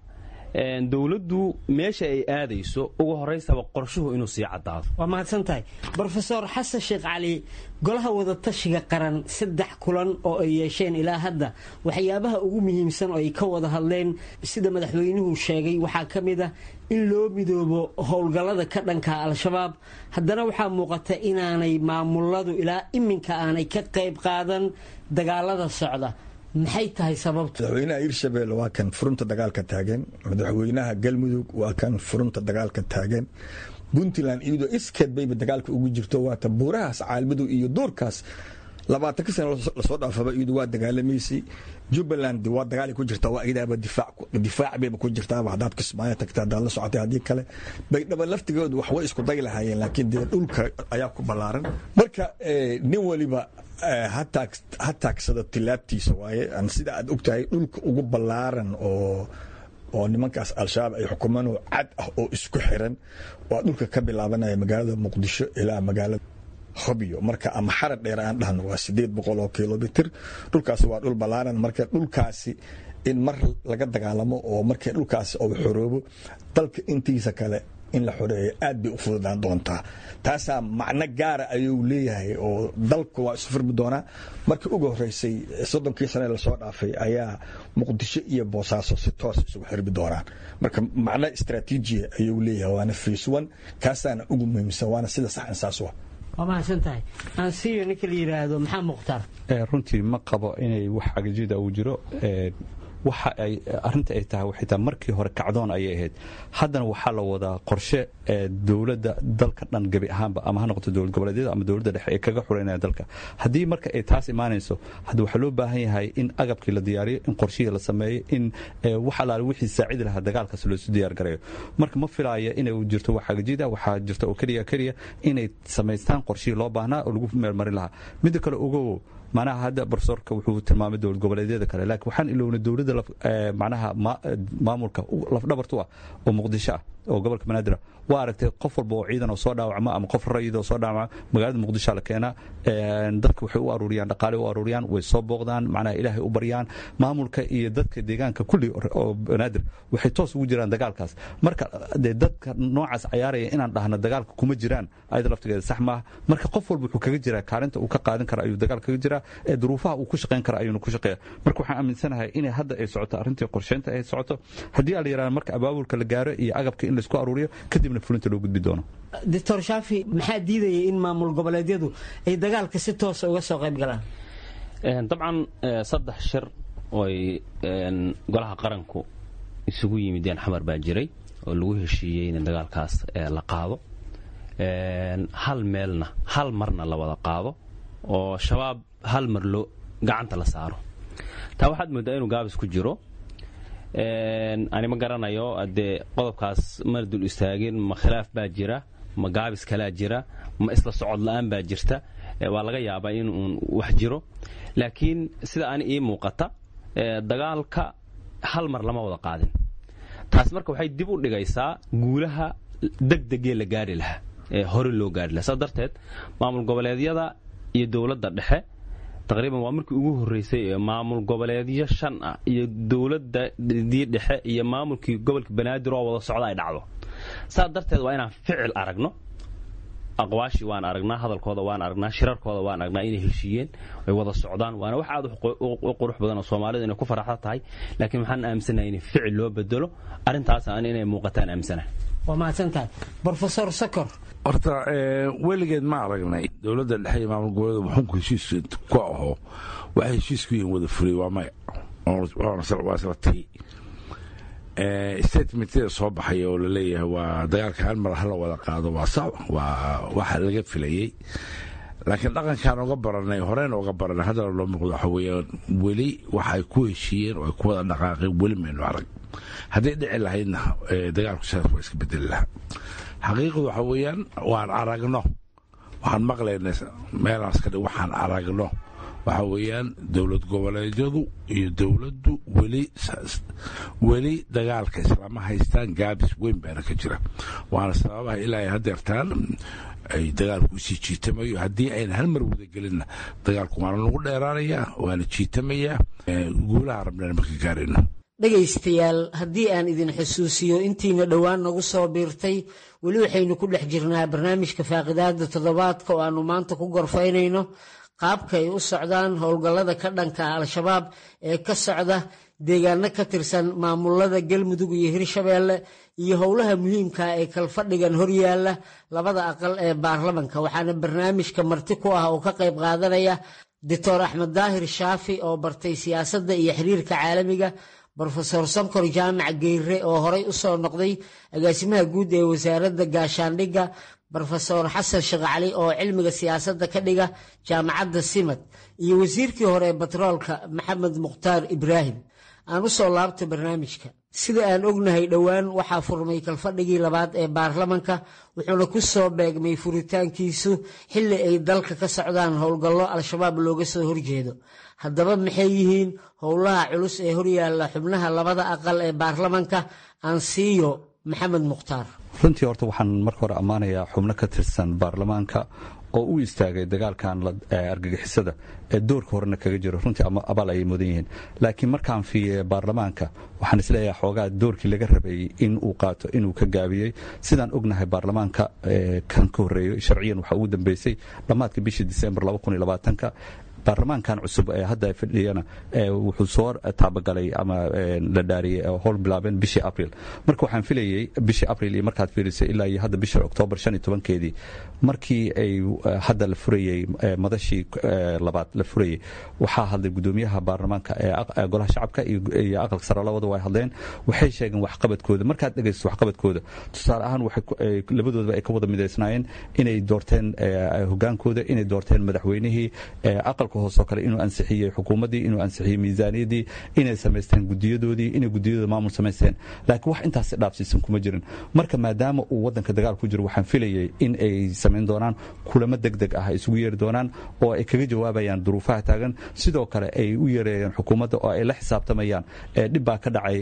dowladdu meesha ay aadayso ugu horaysaba qorshuhu inuu sii caddaado waa mahadsan tahay brofesor xasan sheekh cali golaha wadatashiga qaran saddex kulan oo ay yeesheen ilaa hadda waxyaabaha ugu muhiimsan oo ay ka wada hadleen sida madaxweynuhu sheegay waxaa ka mid ah in loo midoobo howlgallada ka dhanka al-shabaab haddana waxaa muuqata inaanay maamuladu ilaa iminka aanay ka qayb qaadan dagaalada socda maxay tahay sababtu madaxweynaha hirshabelle waa kan furunta dagaalka taagan madaxweynaha galmudug waa kan furunta dagaalka taagan puntland iyadoo iskeed bayba dagaalka ugu jirto waata buurahaas caalmadow iyo duurkaas labaatanka sano lasoo dhaafaba iyadu waa dagaalamaysay jubbaland waa dagaali ku jirta waa iyadaaba difaac bayba ku jirtaaba haddaad kismaayo tagta haddaad la socotay haddii kale baydhaba laftigoodu wax way isku day lahaayeen laakiin dee dhulka ayaa ku ballaaran marka nin waliba ha taagsado tilaabtiisa waaye sida aad ogtahay dhulka ugu ballaaran oo oo nimankaas al-shabaab ay xukumaan cad ah oo isku xiran waa dhulka ka bilaabanaya magaalada muqdisho ilaa magaalada hobyo marka ama xarad dheer aan dhahno waa sideed boqol oo kilomitr dhulkaasi waa dhul ballaaran marka dhulkaasi in mar laga dagaalamo oo markii dhulkaasi uu xoroobo dalka intiisa kale in la xoreeyo aad bay u fududaan doontaa taasaa macno gaara ayuu leeyahay oo dalku waa isu furmi doonaa markii ugu horeysay soddonkii sane lasoo dhaafay ayaa muqdisho iyo boosaaso si toos isugu xirmi doonaan marka macno istraatiijiya ayuu leeyahay waana face one kaasaana ugu muhiimsan waana sida saxan saas wa waa mahadsan tahay ansiyo ninka la yidhaahdo maxaa mukhtaar runtii ma qabo inay wax agajida uu jiro waxa ay arinta ay tahay waxay tahay markii hore kacdoon ayay ahayd haddana waxaa la wadaa qorshe ee dowladda dalka dhan gebi ahaanba ama ha noqoto dowlad goboleedyada ama dowladda dhexe ay kaga xureynaya dalka haddii marka ay taas imaanayso hadda waxaa loo baahan yahay in agabkii la diyaariyo in qorshihii la sameeyo in wax alaale wixii saacidi lahaa dagaalkaas loosu diyaar gareeyo marka ma filaayo inay jirto wax agajida waxaa jirta oo keliya keliya inay samaystaan qorshihii loo baahnaa oo lagu meelmarin lahaa midda kale ogow manaha hadda barsoorka wuxuu tilmaamay dowlad goboleedyada kale laakiin waxaan ilownay dowladda manaha maamulka lafdhabartu ah oo muqdisho ah oo gobolka banaadir waa aragtay qof walba oo ciidan oo soo dhaawacma ama qof rayid oo soo dhaawacma magaalada muqdisho la keenaa dadka waxay u aruuriyaan dhaqaale u aruuriyaan way soo booqdaan macnaha ilaahay u baryaan maamulka iyo dadka deegaanka kulli oo banaadir waxay toos ugu jiraan dagaalkaas marka dee dadka noocaas cayaaraya inaan dhahno dagaalka kuma jiraan ayada laftigeeda sax maaha marka qof walba wuxuu kaga jiraa kaalinta uu ka qaadan kara ayuu dagaal kaga jiraa ee duruufaha uu ku shaqayn kara ayuuna ku shaqeeya marka waxaan aaminsanahay inay hadda ay socoto arrintii qorsheynta ay socoto haddii ala yaraha marka abaabulka la gaaro iyo agabka in laisku aruuriyo kadibna fulinta loo gudbi doono doctor shaafi maxaa diidaya in maamul goboleedyadu ay dagaalka si toosa uga soo qayb galaan dabcan saddex shir ooy golaha qaranku isugu yimideen xamar baa jiray oo lagu heshiiyey in dagaalkaas la qaado hal meelna hal marna la wada qaado oo shabaab hal mar loo gacanta la saaro taa waxaad moodaa inuu gaabis ku jiro ani ma garanayo dee qodobkaas mar dul istaagin ma khilaaf baa jira ma gaabis kalaa jira ma isla socod la'aan baa jirta waa laga yaabaa in uun wax jiro laakiin sida ani ii muuqata dagaalka hal mar lama wada qaadin taas marka waxay dib u dhigaysaa guulaha degdegee la gaari lahaa ee hore loo gaari lahaa saas darteed maamul goboleedyada iyo dowladda dhexe taqriiban waa markii ugu horreysay ee maamul goboleedyo shan ah iyo dowladadii dhexe iyo maamulkii gobolka banaadir oo wada socda ay dhacdo saas darteed waa inaan ficil aragno aqwaashii waan aragnaa hadalkooda waan aragnaa shirarkooda waan aragnaa inay heshiiyeen ay wada socdaan waana wax aad u qurux badan oo soomaalidu inay ku faraxda tahay laakiin waxaan aaminsanahay in ficil loo bedelo arrintaas aan inay muuqataan aaminsanahay waa mahadsan tahay brofesor sokor horta weligeed ma aragnay dowladda dhexe iyo maamul goboleeda muxuunku heshiis ku aho waxay heshiis ku yihiin wada fulay waa maya waa isla tagi statementada soo baxaya oo laleeyahay waa dagaalka hal mar hala wada qaado waa sax waa waxa laga filayey laakiin dhaqankaan oga baranay horeen oga baranay haddana loo muuqdo waxa weeyaan weli waxa ay ku heshiiyeen oo ay ku wada dhaqaaqeen weli maynu arag hadday dhici lahaydna dagaalku sidaas waa iska bedeli lahaa xaqiiqadu waxa weeyaan waan aragno waxaan maqlaynay meelaas kadhi waxaan aragno waxa weeyaan dowlad goboleedyadu iyo dowladdu weli weli dagaalka islaama haystaan gaabis weyn baana ka jira waana sababaha ilaa ay hadeertaan ay dagaalku usii jiitamayo haddii ayna hal mar wadagelinna dagaalku waana lagu dheeraanayaa waana jiitamayaa guulaha rabnaan marka gaarayno dhegaystayaal haddii aan idin xusuusiyo intiina dhowaan nagu soo biirtay weli waxaynu ku dhex jirnaa barnaamijka faaqidaada toddobaadka oo aannu maanta ku gorfaynayno qaabka ay u socdaan howlgallada ka dhanka al-shabaab ee ka socda deegaano ka tirsan maamulada galmudug iyo hirshabeelle iyo howlaha muhiimka ee kalfadhigan horyaalla labada aqal ee baarlamanka waxaana barnaamijka marti ku ah oo ka qayb qaadanaya doctor axmed daahir shaafi oo bartay siyaasadda iyo xiriirka caalamiga brofesor sankor jaamac geyre oo horey u soo noqday agaasimaha guud ee wasaaradda gaashaandhigga brofesor xasan sheekh cali oo cilmiga siyaasadda ka dhiga jaamacadda simad iyo wasiirkii hore ee batroolka maxamed mukhtaar ibraahim aan u soo laabta barnaamijka sida aan ognahay dhowaan waxaa furmay kalfadhigii labaad ee baarlamanka wuxuuna ku soo beegmay furitaankiisu xilli ay dalka ka socdaan howlgallo al-shabaab looga soo horjeedo haddaba maxay yihiin howlaha culus ee horyaalla xubnaha labada aqal ee baarlamanka aan siiyo maxamed mukhtaar runtii horta waxaan marka hore ammaanayaa xubno ka tirsan baarlamaanka oo u istaagay dagaalkan argagixisada ee doorka horena kaga jiro runtii abaal ayay mudan yihiin laakiin markaan fiiye baarlamaanka waxaan isleeyahay xoogaa doorkii laga rabayey in uu qaato inuu ka gaabiyey sidaan ognahay baarlamaanka kan ka horreeyey sharciyan waxaa ugu dambeysay dhammaadka bishii disembar ka baarlamaankan cusub ee hadda fadhiyana wuxuu soo taabagalay ama la dhaariyey howl bilaabeen bishii abril marka waxaan filayey bishii abril iyo markaad fiirisay ilaa iyo hadda bisha oktoobar shan iyo tobankeedii markii ay hadda la furayey madashii labaad la furayey waxaa hadlay gudoomiyaha baarlamaanka ee golaha shacabka iyo aqalka sare labada way hadleen waxay sheegeen waxqabadkooda markaad dhegaysto waxqabadkooda tusaale ahaan labadoodaba ay ka wada midaysnaayeen inay doorteen hogaankooda inay doorteen madaxweynihii aqalka hoosoo kale inuu ansixiyey xukuumaddii inuu ansixiyey miisaaniyadii inay samaysteen gudiyadoodii inay gudiyadooda maamul samaysteen laakiin wax intaasi dhaafsiisan kuma jirin marka maadaama uu wadanka dagaal ku jiro waxaan filayey in ay samayn doonaan kulamo deg deg ah isugu yeeri doonaan oo ay kaga jawaabayaan duruufaha taagan sidoo kale ay u yeereeyeen xukuumadda oo ay la xisaabtamayaan dhib baa ka dhacay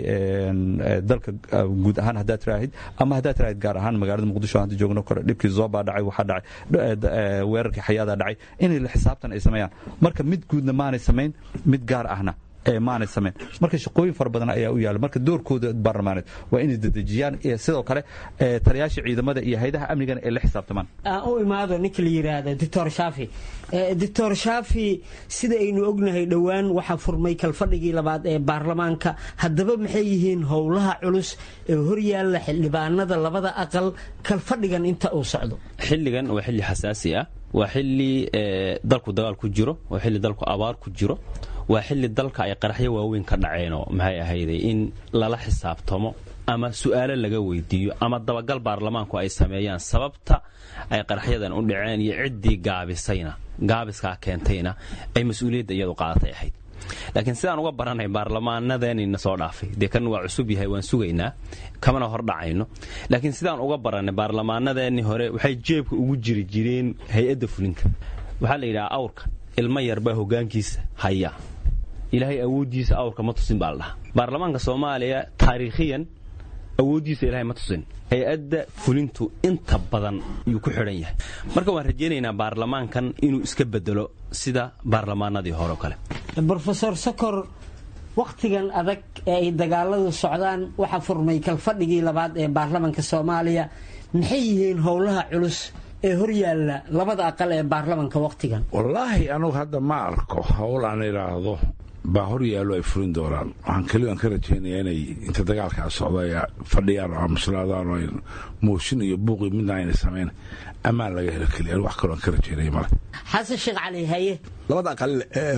dalka guud ahaan haddaad tiraahid ama haddaad tiraahid gaar ahaan magaalada muqdisho hadda joogno kore dhibkii zoobaa dhacay waxaa dhacay weerarkii xayaadaa dhacay inay la xisaabtan ay sameeyaan marka mid guudna maanay samayn mid gaar ahna maanay samayn marka shaqooyin fara badan ayaa u yaala marka doorkooda baarlamaaneed waa inay dedejiyaan sidoo kale taliyaasha ciidamada iyo haydaha amnigana ay la xisaabtamaan aan u imaado ninka la yidhaahdo doctor shaafi doctor shaafi sida aynu ognahay dhowaan waxaa furmay kalfadhigii labaad ee baarlamaanka haddaba maxay yihiin howlaha culus ee horyaalla xildhibaanada labada aqal kalfadhigan inta uu socdo xilligan waa xilli xasaasi ah waa xilli dalku dagaal ku jiro waa xilli dalku abaar ku jiro waa xilli dalka ay qaraxyo waaweyn ka dhaceenoo maxay ahayday in lala xisaabtamo ama su'aalo laga weydiiyo ama dabagal baarlamaanku ay sameeyaan sababta ay qaraxyadan u dhaceen iyo ciddii gaabisayna gaabiskaa keentayna ay mas-uuliyadda iyadu qaadatay ahayd laakiin sidaan uga baranay baarlamaanadeenina soo dhaafay dee kan waa cusub yahay waan sugaynaa kamana hor dhacayno laakiin sidaan uga baranay baarlamaanadeennii hore waxay jeebka ugu jiri jireen hay-adda fulinta waxaa la yidhaha awrka ilmo yarbaa hogaankiisa haya ilaahay awooddiisa awrka ma tusin baa la dhahaa baarlamaanka soomaaliya taariikhiyan awooddiisa ilaahay ma tusin hay-adda fulintu inta badan yuu ku xidhan yahay marka waan rajaynaynaa baarlamaankan inuu iska bedelo sida baarlamaanadii hore o kale brofesor sokor wakhtigan adag ee ay dagaaladu socdaan waxaa furmay kalfadhigii labaad ee baarlamanka soomaaliya maxay yihiin howlaha culus ee horyaalla labada aqal ee baarlamanka wakhtigan wallaahi anugu hadda ma arko howl aan idhaahdo baa hor yaallo ay fulin doonaan waxaan keliya aan ka rajaynayaa inay inta dagaalkaa socda ay fadhiyaan oo aamuslaadaan oo mooshin iyo buuqi midna ayna samayn ammaan laga helo keliya wax kaloo aan ka rajaynaya male xasan sheekh cali haye labada aqal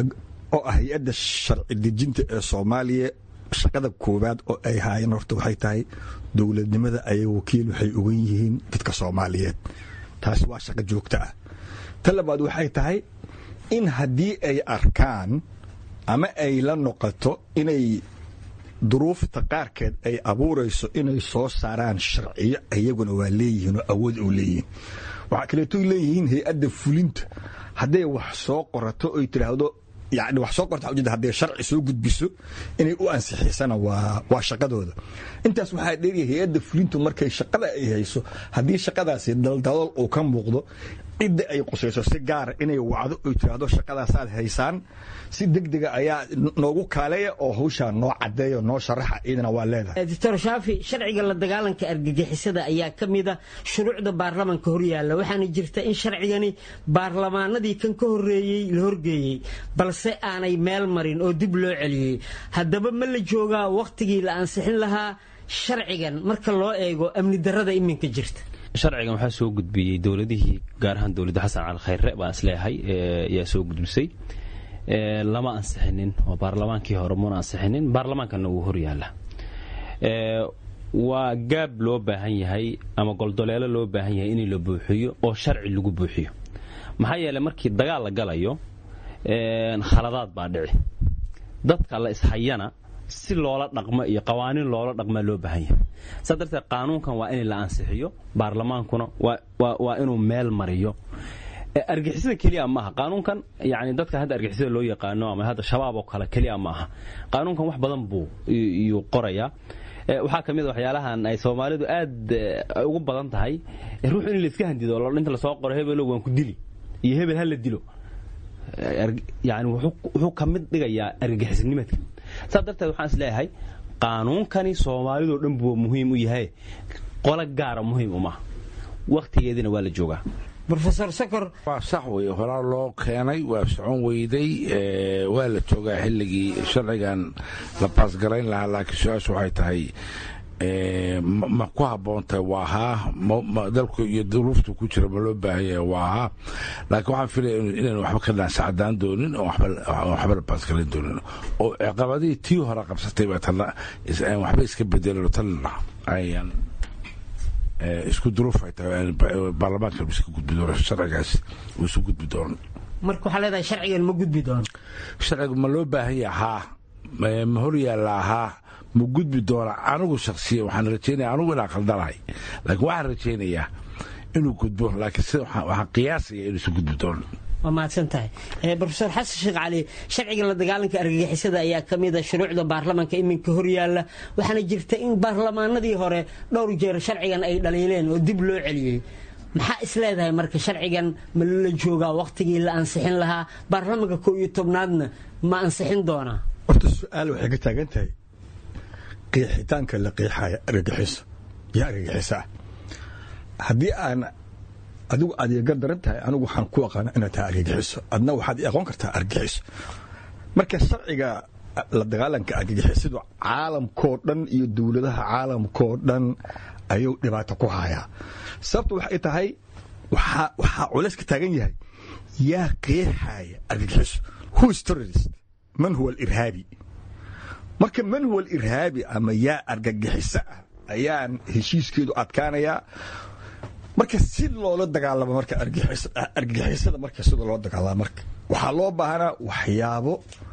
oo ah hay-adda sharci dejinta ee soomaaliya shaqada koowaad oo ay haayeen horta waxay tahay dowladnimada ayay wakiil waxay ogan yihiin dadka soomaaliyeed taasi waa shaqo joogto ah ta labaad waxay tahay in haddii ay arkaan ama ay la noqoto inay duruufta qaarkeed ay abuurayso inay soo saaraan sharciyo iyaguna waa leeyihiin oo awood oo leeyihiin waxaa kaleetoy leeyihiin hay-adda fulinta hadday wax soo qorato oy tidhaahdo yani wax soo qorta ujeeda hadday sharci soo gudbiso inay u ansixisana waa waa shaqadooda intaas waxaa dheeriya hay-adda fulintu markay shaqada ay hayso haddii shaqadaasi daldalool uu ka muuqdo cidda ay qusayso si gaara inay wacdo oy tiraahdo shaqadaasaad haysaan si degdega ayaa noogu kaaleeya oo hawshaa noo cadeeya noo sharaxa iyadana waa leedahay doctor shaafi sharciga la dagaalanka argagixisada ayaa ka mid a shuruucda baarlamanka horyaalla waxaana jirta in sharcigani baarlamaanadii kan ka horeeyey la horgeeyey balse aanay meel marin oo dib loo celiyey haddaba ma la joogaa wakhtigii la ansixin lahaa sharcigan marka loo eego amni darada iminka jirta sharcigan waxaa soo gudbiyey dowladihii gaar ahaan dowladda xasan cali khayre baan isleeyahay ayaa soo gudbisay lama ansixinin oo baarlamaankii hore muna ansixinin baarlamaankana wuu horyaala waa gaab loo baahan yahay ama goldoleelo loo baahan yahay in la buuxiyo oo sharci lagu buuxiyo maxaa yeeley markii dagaal la galayo khaladaad baa dhici dadka la ishayana si loola dhaqmo iyo qawaaniin loola dhaqmaa loo baahan yahay saa darteed qaanuunkan waa in la ansixiyo baarlamaankuna waa inuu meel mariyo argixisada keliya maaha qaanuunkan yani dadka hadda argixisada loo yaqaano ama hadda shabaab oo kale keliya maaha qaanuunkan wax badan buu yuu qorayaa waxaa ka mid a waxyaalahan ay soomaalidu aad ugu badan tahay ruux in layska handido inta lasoo qoro hebelo waan ku dili iyo hebel ha la dilo yani wuxuu ka mid dhigayaa argagixisnimadka saas darteed waxaan is leeyahay qaanuunkani soomaalidoo dhan buu muhiim u yahay qolo gaara muhiim umaha wakhtigeediina waa la joogaa rofesor sokor waa sax wey horaa loo keenay waa socon weyday waa la joogaa xilligii sharcigan la baasgarayn lahaa laakiin su-aashu waxay tahay ma ku habboontahay waa haa dalku iyo duruuftu ku jira ma loo baahan yahay waa haa laakiin waxaan filaya inaynu waxba ka dhaansacdaan doonin oo waxba la baasgarayn doonin oo ciqabadihii tii hore qabsatay baa tana waxba iska bedelano tan ayaan isku duruuf ay tahay baarlamaanka iska gudbi doono sharcigaas uu isu gudbi doono marka waxaa leedahay sharcigan ma gudbi doono sharcigu ma loo baahan yaha haa ma hor yaallaa haa ma gudbi doona anigu shaksiya waxaan rajaynaya anigu inaan khaldanahay laakiin waxaan rajaynayaa inuu gudbo laakiin sida waxaan qiyaasaya inuu isu gudbi doono waa mahadsan tahay rofesor xasan sheekh cali sharciga la dagaalanka argagixisada ayaa ka mid a shuruucda baarlamanka iminka horyaalla waxaana jirta in baarlamaanadii hore dhowr jeer sharcigan ay dhaliileen oo dib loo celiyey maxaa is leedahay marka sharcigan ma la joogaa wakhtigii la ansixin lahaa baarlamanka koo iyo tobnaadna ma ansixin doonaa horta su-aal waxay ka taagan tahay qiixitaanka la qiixaya argagixiso iyo argagixiso ah haddii aan adigu aad iga daran tahay anigu waxaan ku aqaana inaad tahay argagixiso adna waxaad i aqoon kartaa argagixiso marka sharciga la dagaalanka argagixisadu caalamkoo dhan iyo dowladaha caalamkoo dhan ayuu dhibaato ku hayaa sababtu waxay tahay waxaa culays ka taagan yahay yaa qeexaya argagixiso who is terrorist man huwa alirhaabi marka man huwa alirhaabi ama yaa argagixiso ah ayaan heshiiskeedu adkaanayaa marka si loola dagaalamo marka argagixisada marka sida loo dagaalamo marka waxaa loo baahanaa waxyaabo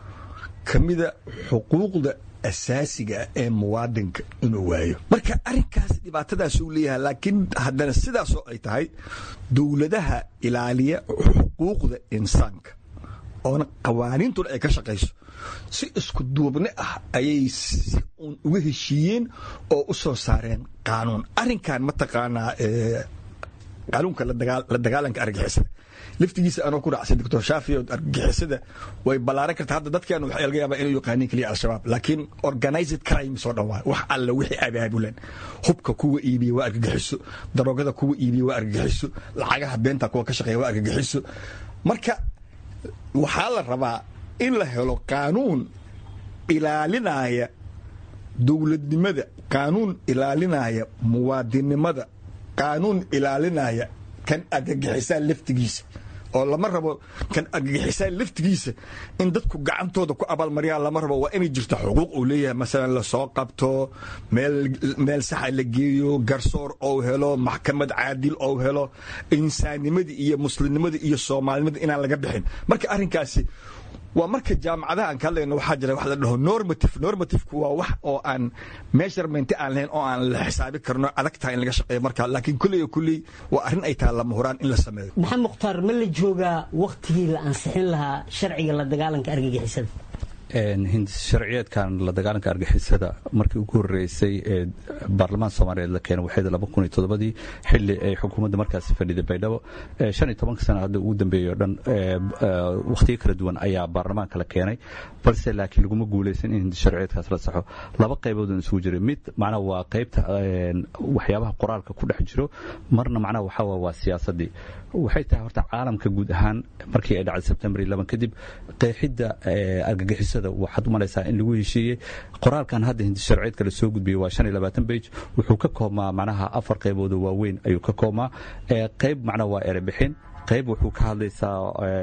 ka mida xuquuqda asaasiga ah ee muwaadinka inuu waayo marka arrinkaas dhibaatadaasuu leeyahay laakiin haddana sidaasoo ay tahay dowladaha ilaaliya xuquuqda insaanka oona qawaaniintuna ay ka shaqayso si isku duubni ah ayay si uun uga heshiiyeen oo u soo saareen qaanuun arrinkan mataqaanaa qaanuunka la dagaalanka argagixisada laftigiisa anoo ku raacsan doctor shaafi oo argagixisada way ballaaran kartaa hadda dadkeenu waxaa laga yaabaa inay yaqaaniin keliya al-shabaab laakiin organized crimes oo dhan waay wax alla wixii abaabulan hubka kuwa iibiya waa argagixiso daroogada kuwa iibiya waa argagixiso lacagaha beenta kuwa ka shaqeeya waa argagixiso marka waxaa la rabaa in la helo qaanuun ilaalinaya dowladnimada qaanuun ilaalinaya muwaadinnimada qaanuun ilaalinaya kan argagixisaa laftigiisa oo lama rabo kan argagixisaa laftigiisa in dadku gacantooda ku abaalmariyaan lama rabo waa inay jirto xuquuq uu leeyahay masalan lasoo qabto meel saxa la geeyo garsoor ou helo maxkamad caadil ou helo insaannimadii iyo muslimnimadii iyo soomaalinimada inaan laga bixin marka arrinkaasi waa marka jaamacadaha aan ka hadlayno waxaa jira wax la dhaho normative normativku waa wax oo aan measurement aan lahayn oo aan la xisaabi karno adag tahay in laga shaqeeyo marka laakiin kulley iyo kulley waa arrin ay tahay lama huraan in la sameeyo maxamed mukhtaar ma la joogaa wakhtigii la ansixin lahaa sharciga la dagaalanka argagixisada sharciyeedkan la dagaalanka argixisada markii ugu horeysay ee baarlamaan soomaaliyeed la keenay waxayd laba kun iyo toddobadii xilli ay xukuumadda markaasi fadhiday baydhabo shan iyo tobanka sana hadda ugu dambeeyey oo dhan wakhtiyo kala duwan ayaa baarlamaanka la keenay balse laakiin laguma guulaysan in sharciyeedkaas la saxo laba qayboodun isugu jiray mid macnaha waa qaybta waxyaabaha qoraalka ku dhex jiro marna macnaha waxaa waa siyaasadii waxay tahay horta caalamka guud ahaan markii ay dhacday sebtembar iyo laban kadib qeexidda argagixisada waxaad u malaysaa in lagu heshiiyey qoraalkan hadda hindi sharciyeedka la soo gudbiyey waa shan iyo labaatan bage wuxuu ka koobmaa macnaha afar qayboodoo waaweyn ayuu ka koobmaa qayb macnaha waa erebixin qayb wuxuu ka hadlaysaa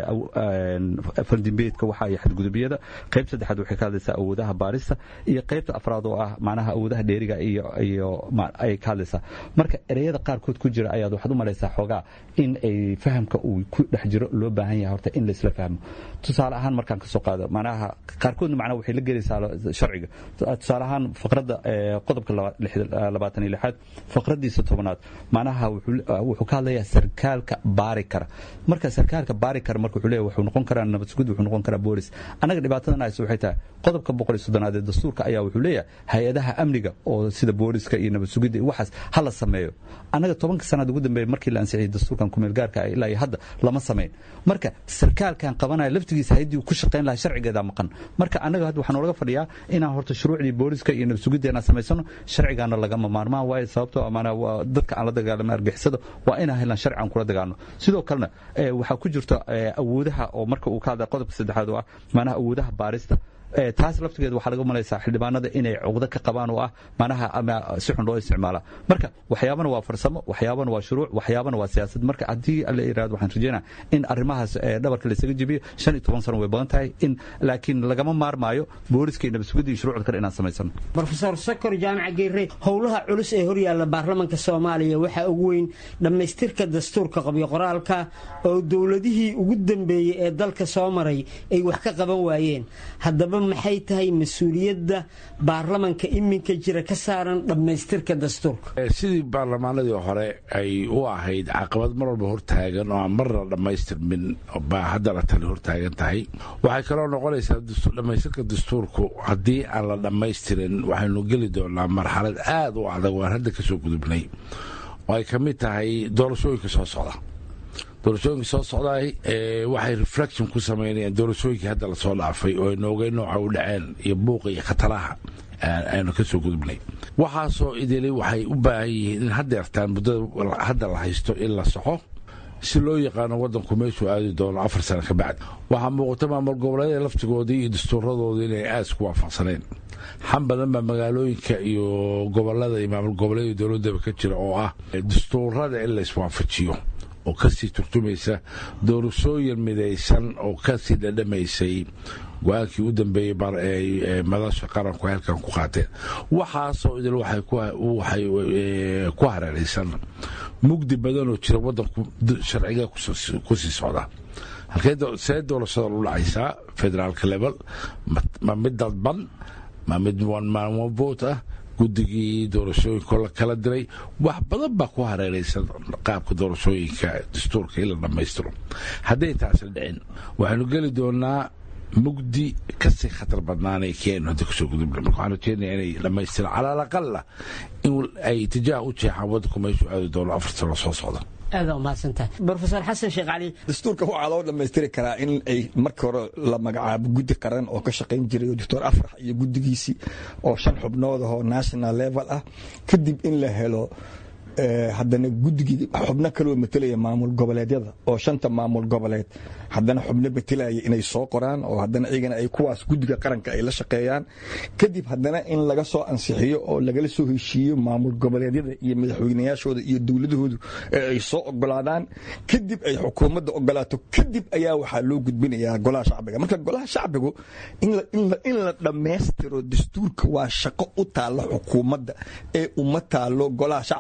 faldimbeedka waxa iyo xadgudubyada qayb saddexaad waxay ka hadlaysaa awoodaha baarista iyo qaybta afraad oo ah macnaha awoodaha dheeriga iyo iyo ayay ka hadlaysaa marka ereyada qaarkood ku jira ayaad waxaad u malaysaa xoogaa in ay fahamka uu ku dhex jiro loo baahan yahay horta in laisla fahmo tusaale ahaan markaan ka soo qaado macnaha qaarkoodna macnaha waxay la gelaysaa sharciga tusaale ahaan faqradda qodobka labaatan iyo lixaad faqraddiisa tobanaad macnaha wuxuu ka hadlayaa sarkaalka baari kara marka sarkaalka baari kara marka wuxuu leeyahay wuxuu noqon karaa nabad sugid wuxuu noqon karaa boolis annaga dhibaatadan hayso waxay tahay qodobka boqol iyo soddonaad ee dastuurka ayaa wuxuu leeyahay hay-adaha amniga oo sida booliska iyo nabad sugidda iyo waxaas ha la sameeyo annaga tobanka sanaad ugu dambeeya markii la ansixiyey dastuurkan kumeel gaarka ah ilaa iyo hadda lama samayn marka sarkaalkan qabanaya laftigiisa haddii uu ku shaqayn lahaa sharcigeeda maqan marka annaga hadda waxaan olaga fadhiyaa inaan horta shuruucdii booliska iyo nabad sugiddeena samaysano sharcigaana lagama maarmaan waayo sababtoo amaana dadka aan la dagaalamay argixisada waa inaan helaan sharci aan kula dagaalno sidoo kalena waxaa ku jirta awoodaha oo marka uu ka hadlay qodobka saddexaad oo ah macnaha awoodaha baarista taas laftigeeda waxaa laga malaysaa xildhibaanada inay cuqdo ka qabaan oo ah manaha ama si xun loo isticmaala marka waxyaabana waa farsamo waxyaabana waa shuruuc waxyaabana waa siyaasad marka haddii la yirahdo waxaan rajeynaa in arrimahaas dhabarka laysaga jebiyo shan iyo toban sano way badan tahay in laakiin lagama maarmaayo booliska iyo nabadsugadda iyo shuruucda kale inaan samaysano rofeor sokor jaamaca geere howlaha culus ee horyaalla baarlamanka soomaaliya waxaa ugu weyn dhammaystirka dastuurka qabyo qoraalka oo dowladihii ugu dambeeyey ee dalka soo maray ay wax ka qaban waayeen haddaba maxay tahay mas-uuliyadda baarlamanka iminka jira ka saaran dhammaystirka dastuurka sidii baarlamaanadii hore ay u ahayd caqabad mar walba hortaagan oo aan marna dhammaystirmin baa haddana tani hortaagan tahay waxay kaloo noqonaysaa dhammaystirka dastuurku haddii aan la dhammaystirin waxaynu geli doonaa marxalad aad u adag waan hadda kasoo gudubnay oo ay ka mid tahay doorashooyinka soo socda doorashooyinka soo socdaay waxay reflection ku samaynayaan doorashooyinkii hadda lasoo dhaafay oo noogay nooca u dhaceen iyo buuqa iyo khataraha aynu ka soo gudubnay waxaasoo idili waxay u baahan yihiin in haddeertaan muddada hadda la haysto in la soxo si loo yaqaano waddanku meeshuu aadi doono afar sano ka bacdi waxaa muuqata maamul goboleedada laftigoodii iyo dastuuradooda inay aad isku waafaqsaneen xan badan baa magaalooyinka iyo gobolada iyo maamul goboleeda dowladaba ka jira oo ah dastuurada in la iswaafajiyo oo kasii turjumaysa doorashooyin midaysan oo kasii dhadhamaysay go-aankii u dambeeyey madasha qaranku halkan ku qaateen waxaasoo idil waxay ku hareeraysan mugdi badanoo jira wadanku sharciga kusii socda see doorashada lu dhacaysaa federaalka level ma mid dadban ma mid voot ah guddigii doorashooyinko la kala diray wax badan baa ku hareeraysan qaabka doorashooyinka dastuurka in la dhammaystiro hadday taasi dhicin waxaynu geli doonaa mugdi kasii khatar badnaanay keenu hadda kusoo gudubna marka waxaan rajeenaya inay dhammaystiraan cala alaqala in ay tijaah u jeexaan waddanku meeshuu aadi doono afar sano soo socda aada umahadsantahay rofeor xasan sheekh cali dastuurka waxaa loo dhammaystiri karaa in ay markii hore la magacaabo guddi qaran oo ka shaqayn jiray doctor afrax iyo guddigiisii oo shan xubnood ahoo national level ah kadib in la helo haddana guddigii xubno kaloo matelaya maamul goboleedyada oo shanta maamul goboleed haddana xubno matelaya inay soo qoraan oo haddana iyagana ay kuwaas guddiga qaranka ay la shaqeeyaan kadib haddana in laga soo ansixiyo oo lagala soo heshiiyo maamul goboleedyada iyo madaxweynayaashooda iyo dowladahoodu ee ay soo ogolaadaan kadib ay xukuumadda ogolaato kadib ayaa waxaa loo gudbinayaa golaha shacbiga marka golaha shacbigu in la dhammaystiro dastuurka waa shaqo u taalla xukuumadda ee uma taalo golaha shacbiga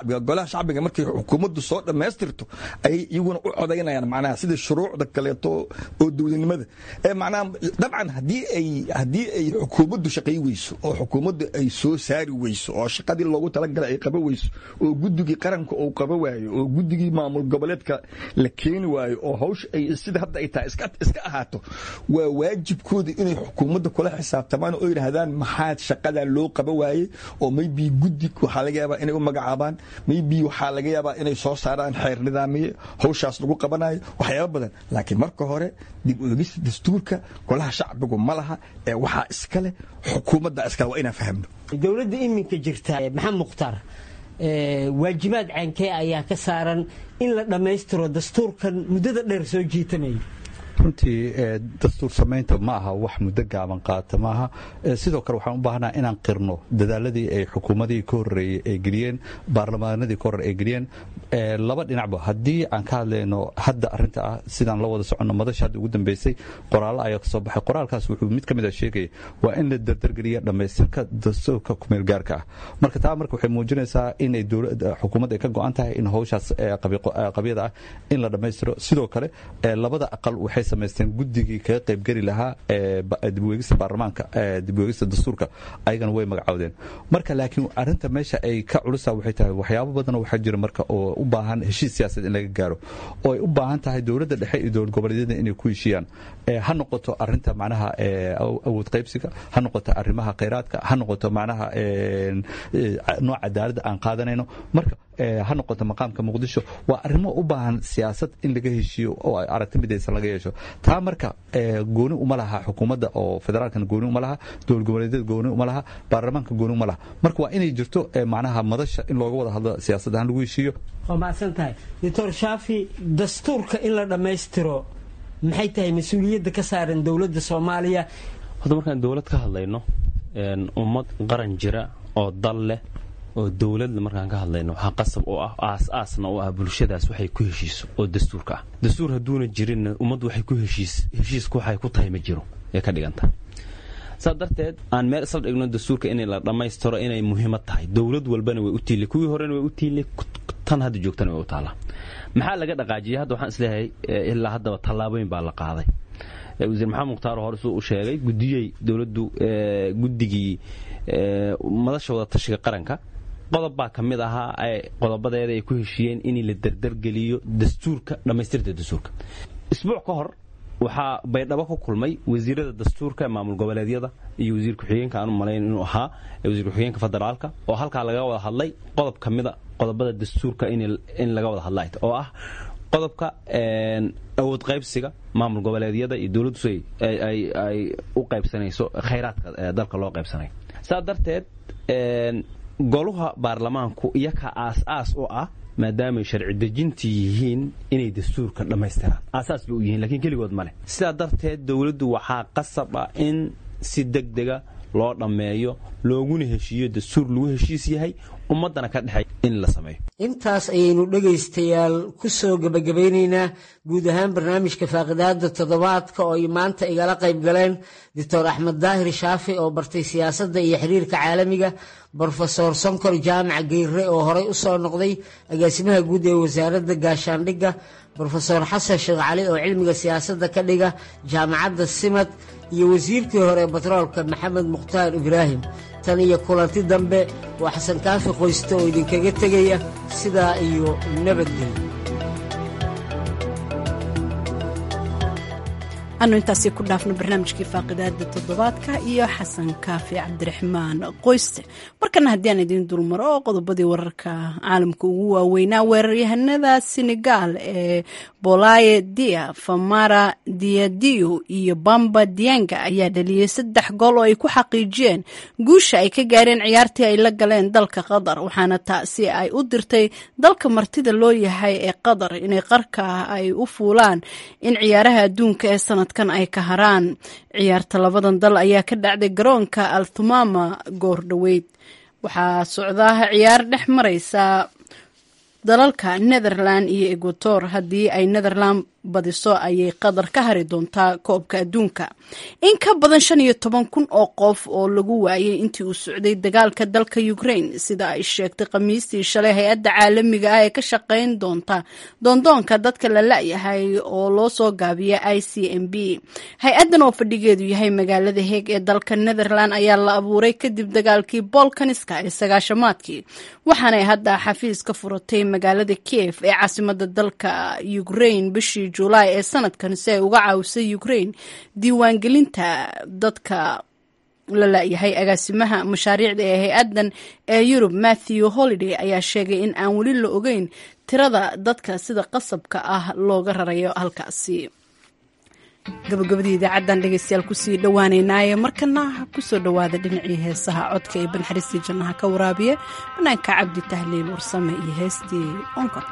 golaha shacbiga markay xukuumaddu soo dhammaystirto ayay iyaguna u codaynayaan macnaha sida shuruucda kaleeto oo dowladnimada ee macnaha dabcan haddii ay haddii ay xukuumaddu shaqay weyso oo xukuumaddu ay soo saari weyso oo shaqadii loogu talagalay ay qaba weyso oo guddigii qaranka uu qaba waayo oo guddigii maamul goboleedka la keeni waayo oo hawsha ay sida hadda ay tahay iska iska ahaato waa waajibkooda inay xukuumadda kula xisaabtamaan oo yidhaahdaan maxaa shaqadan loo qaba waayey oo maybe guddi waxaa laga yaabaa inay u magacaabaan maybe waxaa laga yaabaa inay soo saaraan xeer nidaamiye hawshaas lagu qabanayo waxyaaba badan laakiin marka hore dib u eegista dastuurka golaha shacbigu ma laha ee waxaa iska leh xukuumadda iskale waa inaan fahamno dowladda iminka jirta maxamed mukhtaar waajibaad caankee ayaa ka saaran in la dhammaystiro dastuurkan muddada dheer soo jiitamaya runtii dastuur samaynta ma aha wax muddo gaaban qaata maaha sidoo kale waxaan u baahnaa inaan qirno dadaaladii ay xukuumadihii ka horreeyey ay geliyeen baarlamaanadii ka horre ay geliyeen laba dhinacba haddii aan ka hadlayno hadda arrinta ah sidaan la wada soconno madasha hadda ugu dambeysay qoraallo ayaa ka soo baxay qoraalkaas wuxuu mid ka mid ah sheegaya waa in la dardargeliya dhammaystirka dastuurka kumeel gaarka ah marka taa marka waxay muujinaysaa inay dowladda xukuumadda ay ka go-an tahay in hawshaas qabyada ah in la dhammaystiro sidoo kale labada aqal waxay samaysteen guddigii kaga qaybgeli lahaa dibweegista baarlamaanka dibweegista dastuurka ayagana way magacoodeen marka laakiin arinta meesha ay ka culusa waxay tahay waxyaabo badan waxaa jira marka oo u baahan heshiis siyaasadeed in laga gaaro oo ay u baahan tahay dowladda dhexe iyo dowlad goboleedyada inay ku heshiiyaan ha noqoto arinta macnaha awood qaybsiga ha noqoto arrimaha khayraadka ha noqoto macnaha nooc cadaaladda aan qaadanayno marka ha noqoto maqaamka muqdisho waa arrimo u baahan siyaasad in laga heshiiyo oo aragti midaysan laga yeesho taa marka gooni uma laha xukuumadda oo federaalkan gooni uma laha dowlad goboleedyada gooni uma laha baarlamaanka gooni uma laha marka waa inay jirto macnaha madasha in looga wada hadlo siyaasad ahaan lagu heshiiyo waa mahadsan tahay doctor shaafi dastuurka in la dhammaystiro maxay tahay mas-uuliyadda ka saaran dowladda soomaaliya horta markaan dowlad ka hadlayno ummad qaran jira oo dal leh oo dowladda markaan ka hadlayno waxaa qasab oo ah aas-aasna oo ah bulshadaas waxay ku heshiiso oo dastuurka ah dastuur hadduuna jirinna ummaddu waxay ku heshiis heshiisku waxay ku tahay ma jiro ee ka dhiganta saa darteed aan meel isla dhigno dastuurka in la dhammaystiro inay muhiimad tahay dowlad walbana way u tiili kuwii horena way u tiili tan hadda joogtana way u taallaa maxaa laga dhaqaajiyay hadda waxaan isleeyahay ilaa haddaba tallaabooyin baa la qaaday wasiir maxamed mukhtaar hore suu u sheegay gudiyey dowladdu guddigii madasha wada tashiga qaranka qodob baa ka mid ahaa qodobadeeda ay ku heshiiyeen in la dardargeliyo dastuurka dhammaystirta dastuurka isbuuc ka hor waxaa baydhabo ku kulmay wasiirada dastuurka maamul goboleedyada iyo wasiir ku-xigeenka aan u malayn inuu ahaa wasiir ku-xigeenka federaalka oo halkaa laga wada hadlay qodob ka mida qodobada dastuurka in laga wada hadla oo ah qodobka awood qaybsiga maamul goboleedyada iyo dowladdu ay u qaybsanayso khayraadka dalka loo qaybsanayo saa darteed goluha baarlamaanku iyaka aas-aas u ah maadaamay sharci dejintii yihiin inay dastuurka dhammaystiraan aasaas bay u yihiin lakiin keligood ma leh sidaa darteed dowladdu waxaa qasab ah in si deg dega loo dhammeeyo looguna heshiiyo dastuur lagu heshiis yahay ummaddana ka dhexay in la sameeyo intaas ayaynu dhegaystayaal ku soo gebagabaynaynaa guud ahaan barnaamijka faaqidaada toddobaadka oo ay maanta igala qayb galeen doctor axmed daahir shaafi oo bartay siyaasadda iyo xiriirka caalamiga brofesor sonkor jaamac geyre oo horey u soo noqday agaasimaha guud ee wasaaradda gaashaandhigga brofesor xasan sheekh cali oo cilmiga siyaasadda ka dhiga jaamacadda simad iyo wasiirkii hore batroolka maxamed mukhtaar ibraahim tan iyo kulanti dambe waa xasan kaafi qoyste oo idinkaga tegaya sidaa iyo nabadgelyo anu intaasi ku dhaafno barnaamijkii faaqidaada toddobaadka iyo xasan kaafi cabdiraxmaan qoyste markana haddii aan idiin dulmaro oo qodobadii wararka caalamka ugu waaweynaa weeraryahanada senegal ee bolaye dia famara diadio iyo bamba dianga ayaa dhaliyey saddex gool oo ay ku xaqiijiyeen guusha ay ka gaareen ciyaartii ay la galeen dalka qatar waxaana taasi ay u dirtay dalka martida loo yahay ee qatar inay qarka ay u fuulaan in ciyaaraha adduunka ee sanad ay ka haraan ciyaarta labadan dal ayaa ka dhacday garoonka althumama goor dhoweyd waxaa socdaa ciyaar dhex maraysa dalalka netherland iyo equator haddii ay netherland badiso ayay qatar ka hari doontaa koobka adduunka in ka badan shan iyo toban kun oo qof oo lagu waayay intii uu socday dagaalka dalka ukraine sida ay sheegtay khamiistii shalay hay-adda caalamiga ah ee ka shaqayn doonta doondoonka dadka la la-yahay oo loo soo gaabiya i c m b hay-addan oo fadhigeedu yahay magaalada heeg ee dalka netherland ayaa la abuuray kadib dagaalkii bolkaniska ee sagaashamaadkii waxaanay hadda xafiis ka furatay magaalada kiev ee caasimada dalka ukraine bishii julaay ee sanadkan si ay uga caawisay ukraine diiwaangelinta dadka la la-yahay agaasimaha mashaariicda ee hay-addan ee yurub matthew holiday ayaa sheegay in aan weli la ogeyn tirada dadka sida qasabka ah looga rarayo halkaasi gabagabadii idaacaddan dhegeystayaal kusii dhowaaneynaaye markana kusoo dhowaada dhinacii heesaha codka ee banxariistii jannaha ka waraabiya banaanka cabdi tahliil warsame iyo heestii onkod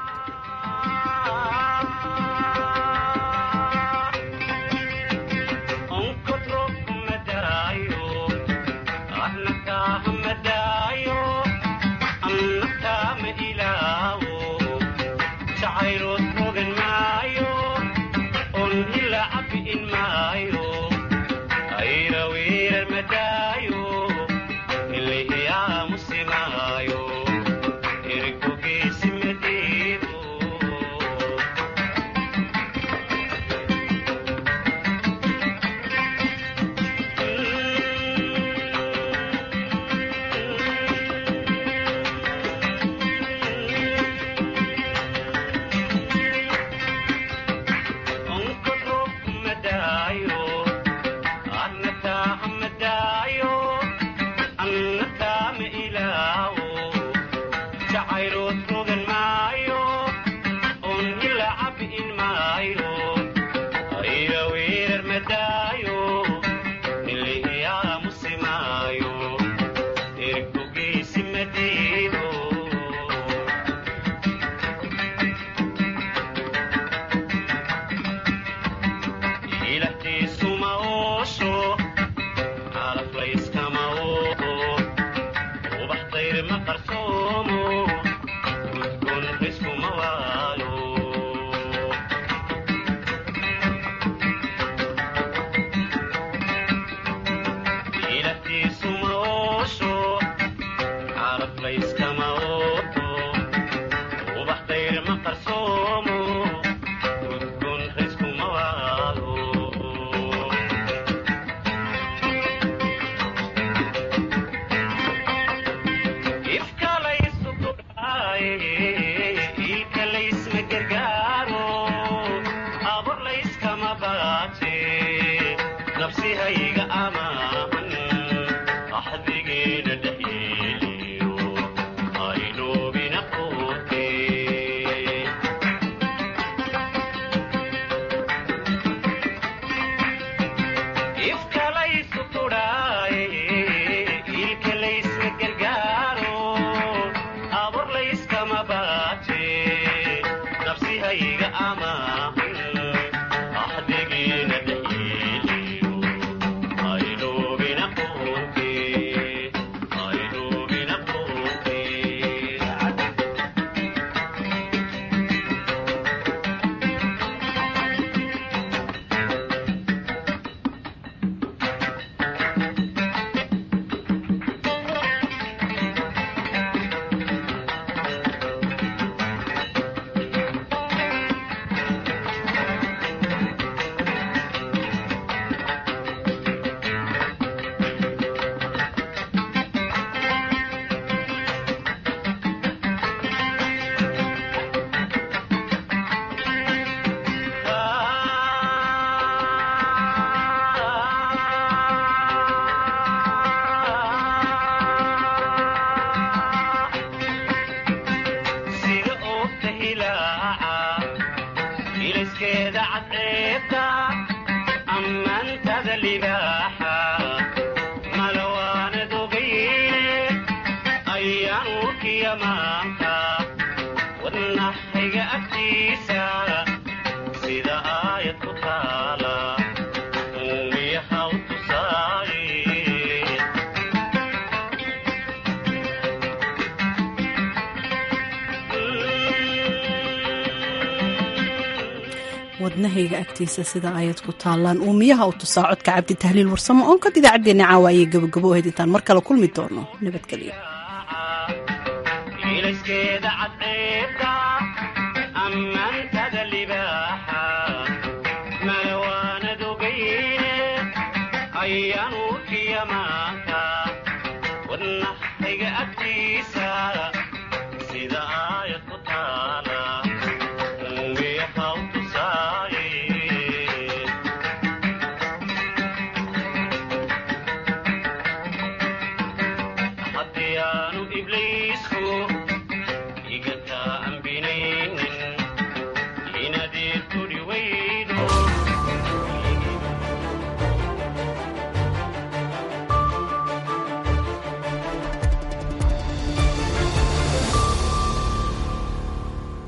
wadnahayga agtiisa sida ayad ku taallaan uumiyaha u tusaa codka cabdi tahliil warsamo oon kod idaacaddeenna caawa ayay gabagabo ahayd intaan mar kale kulmi doono nabadgelyo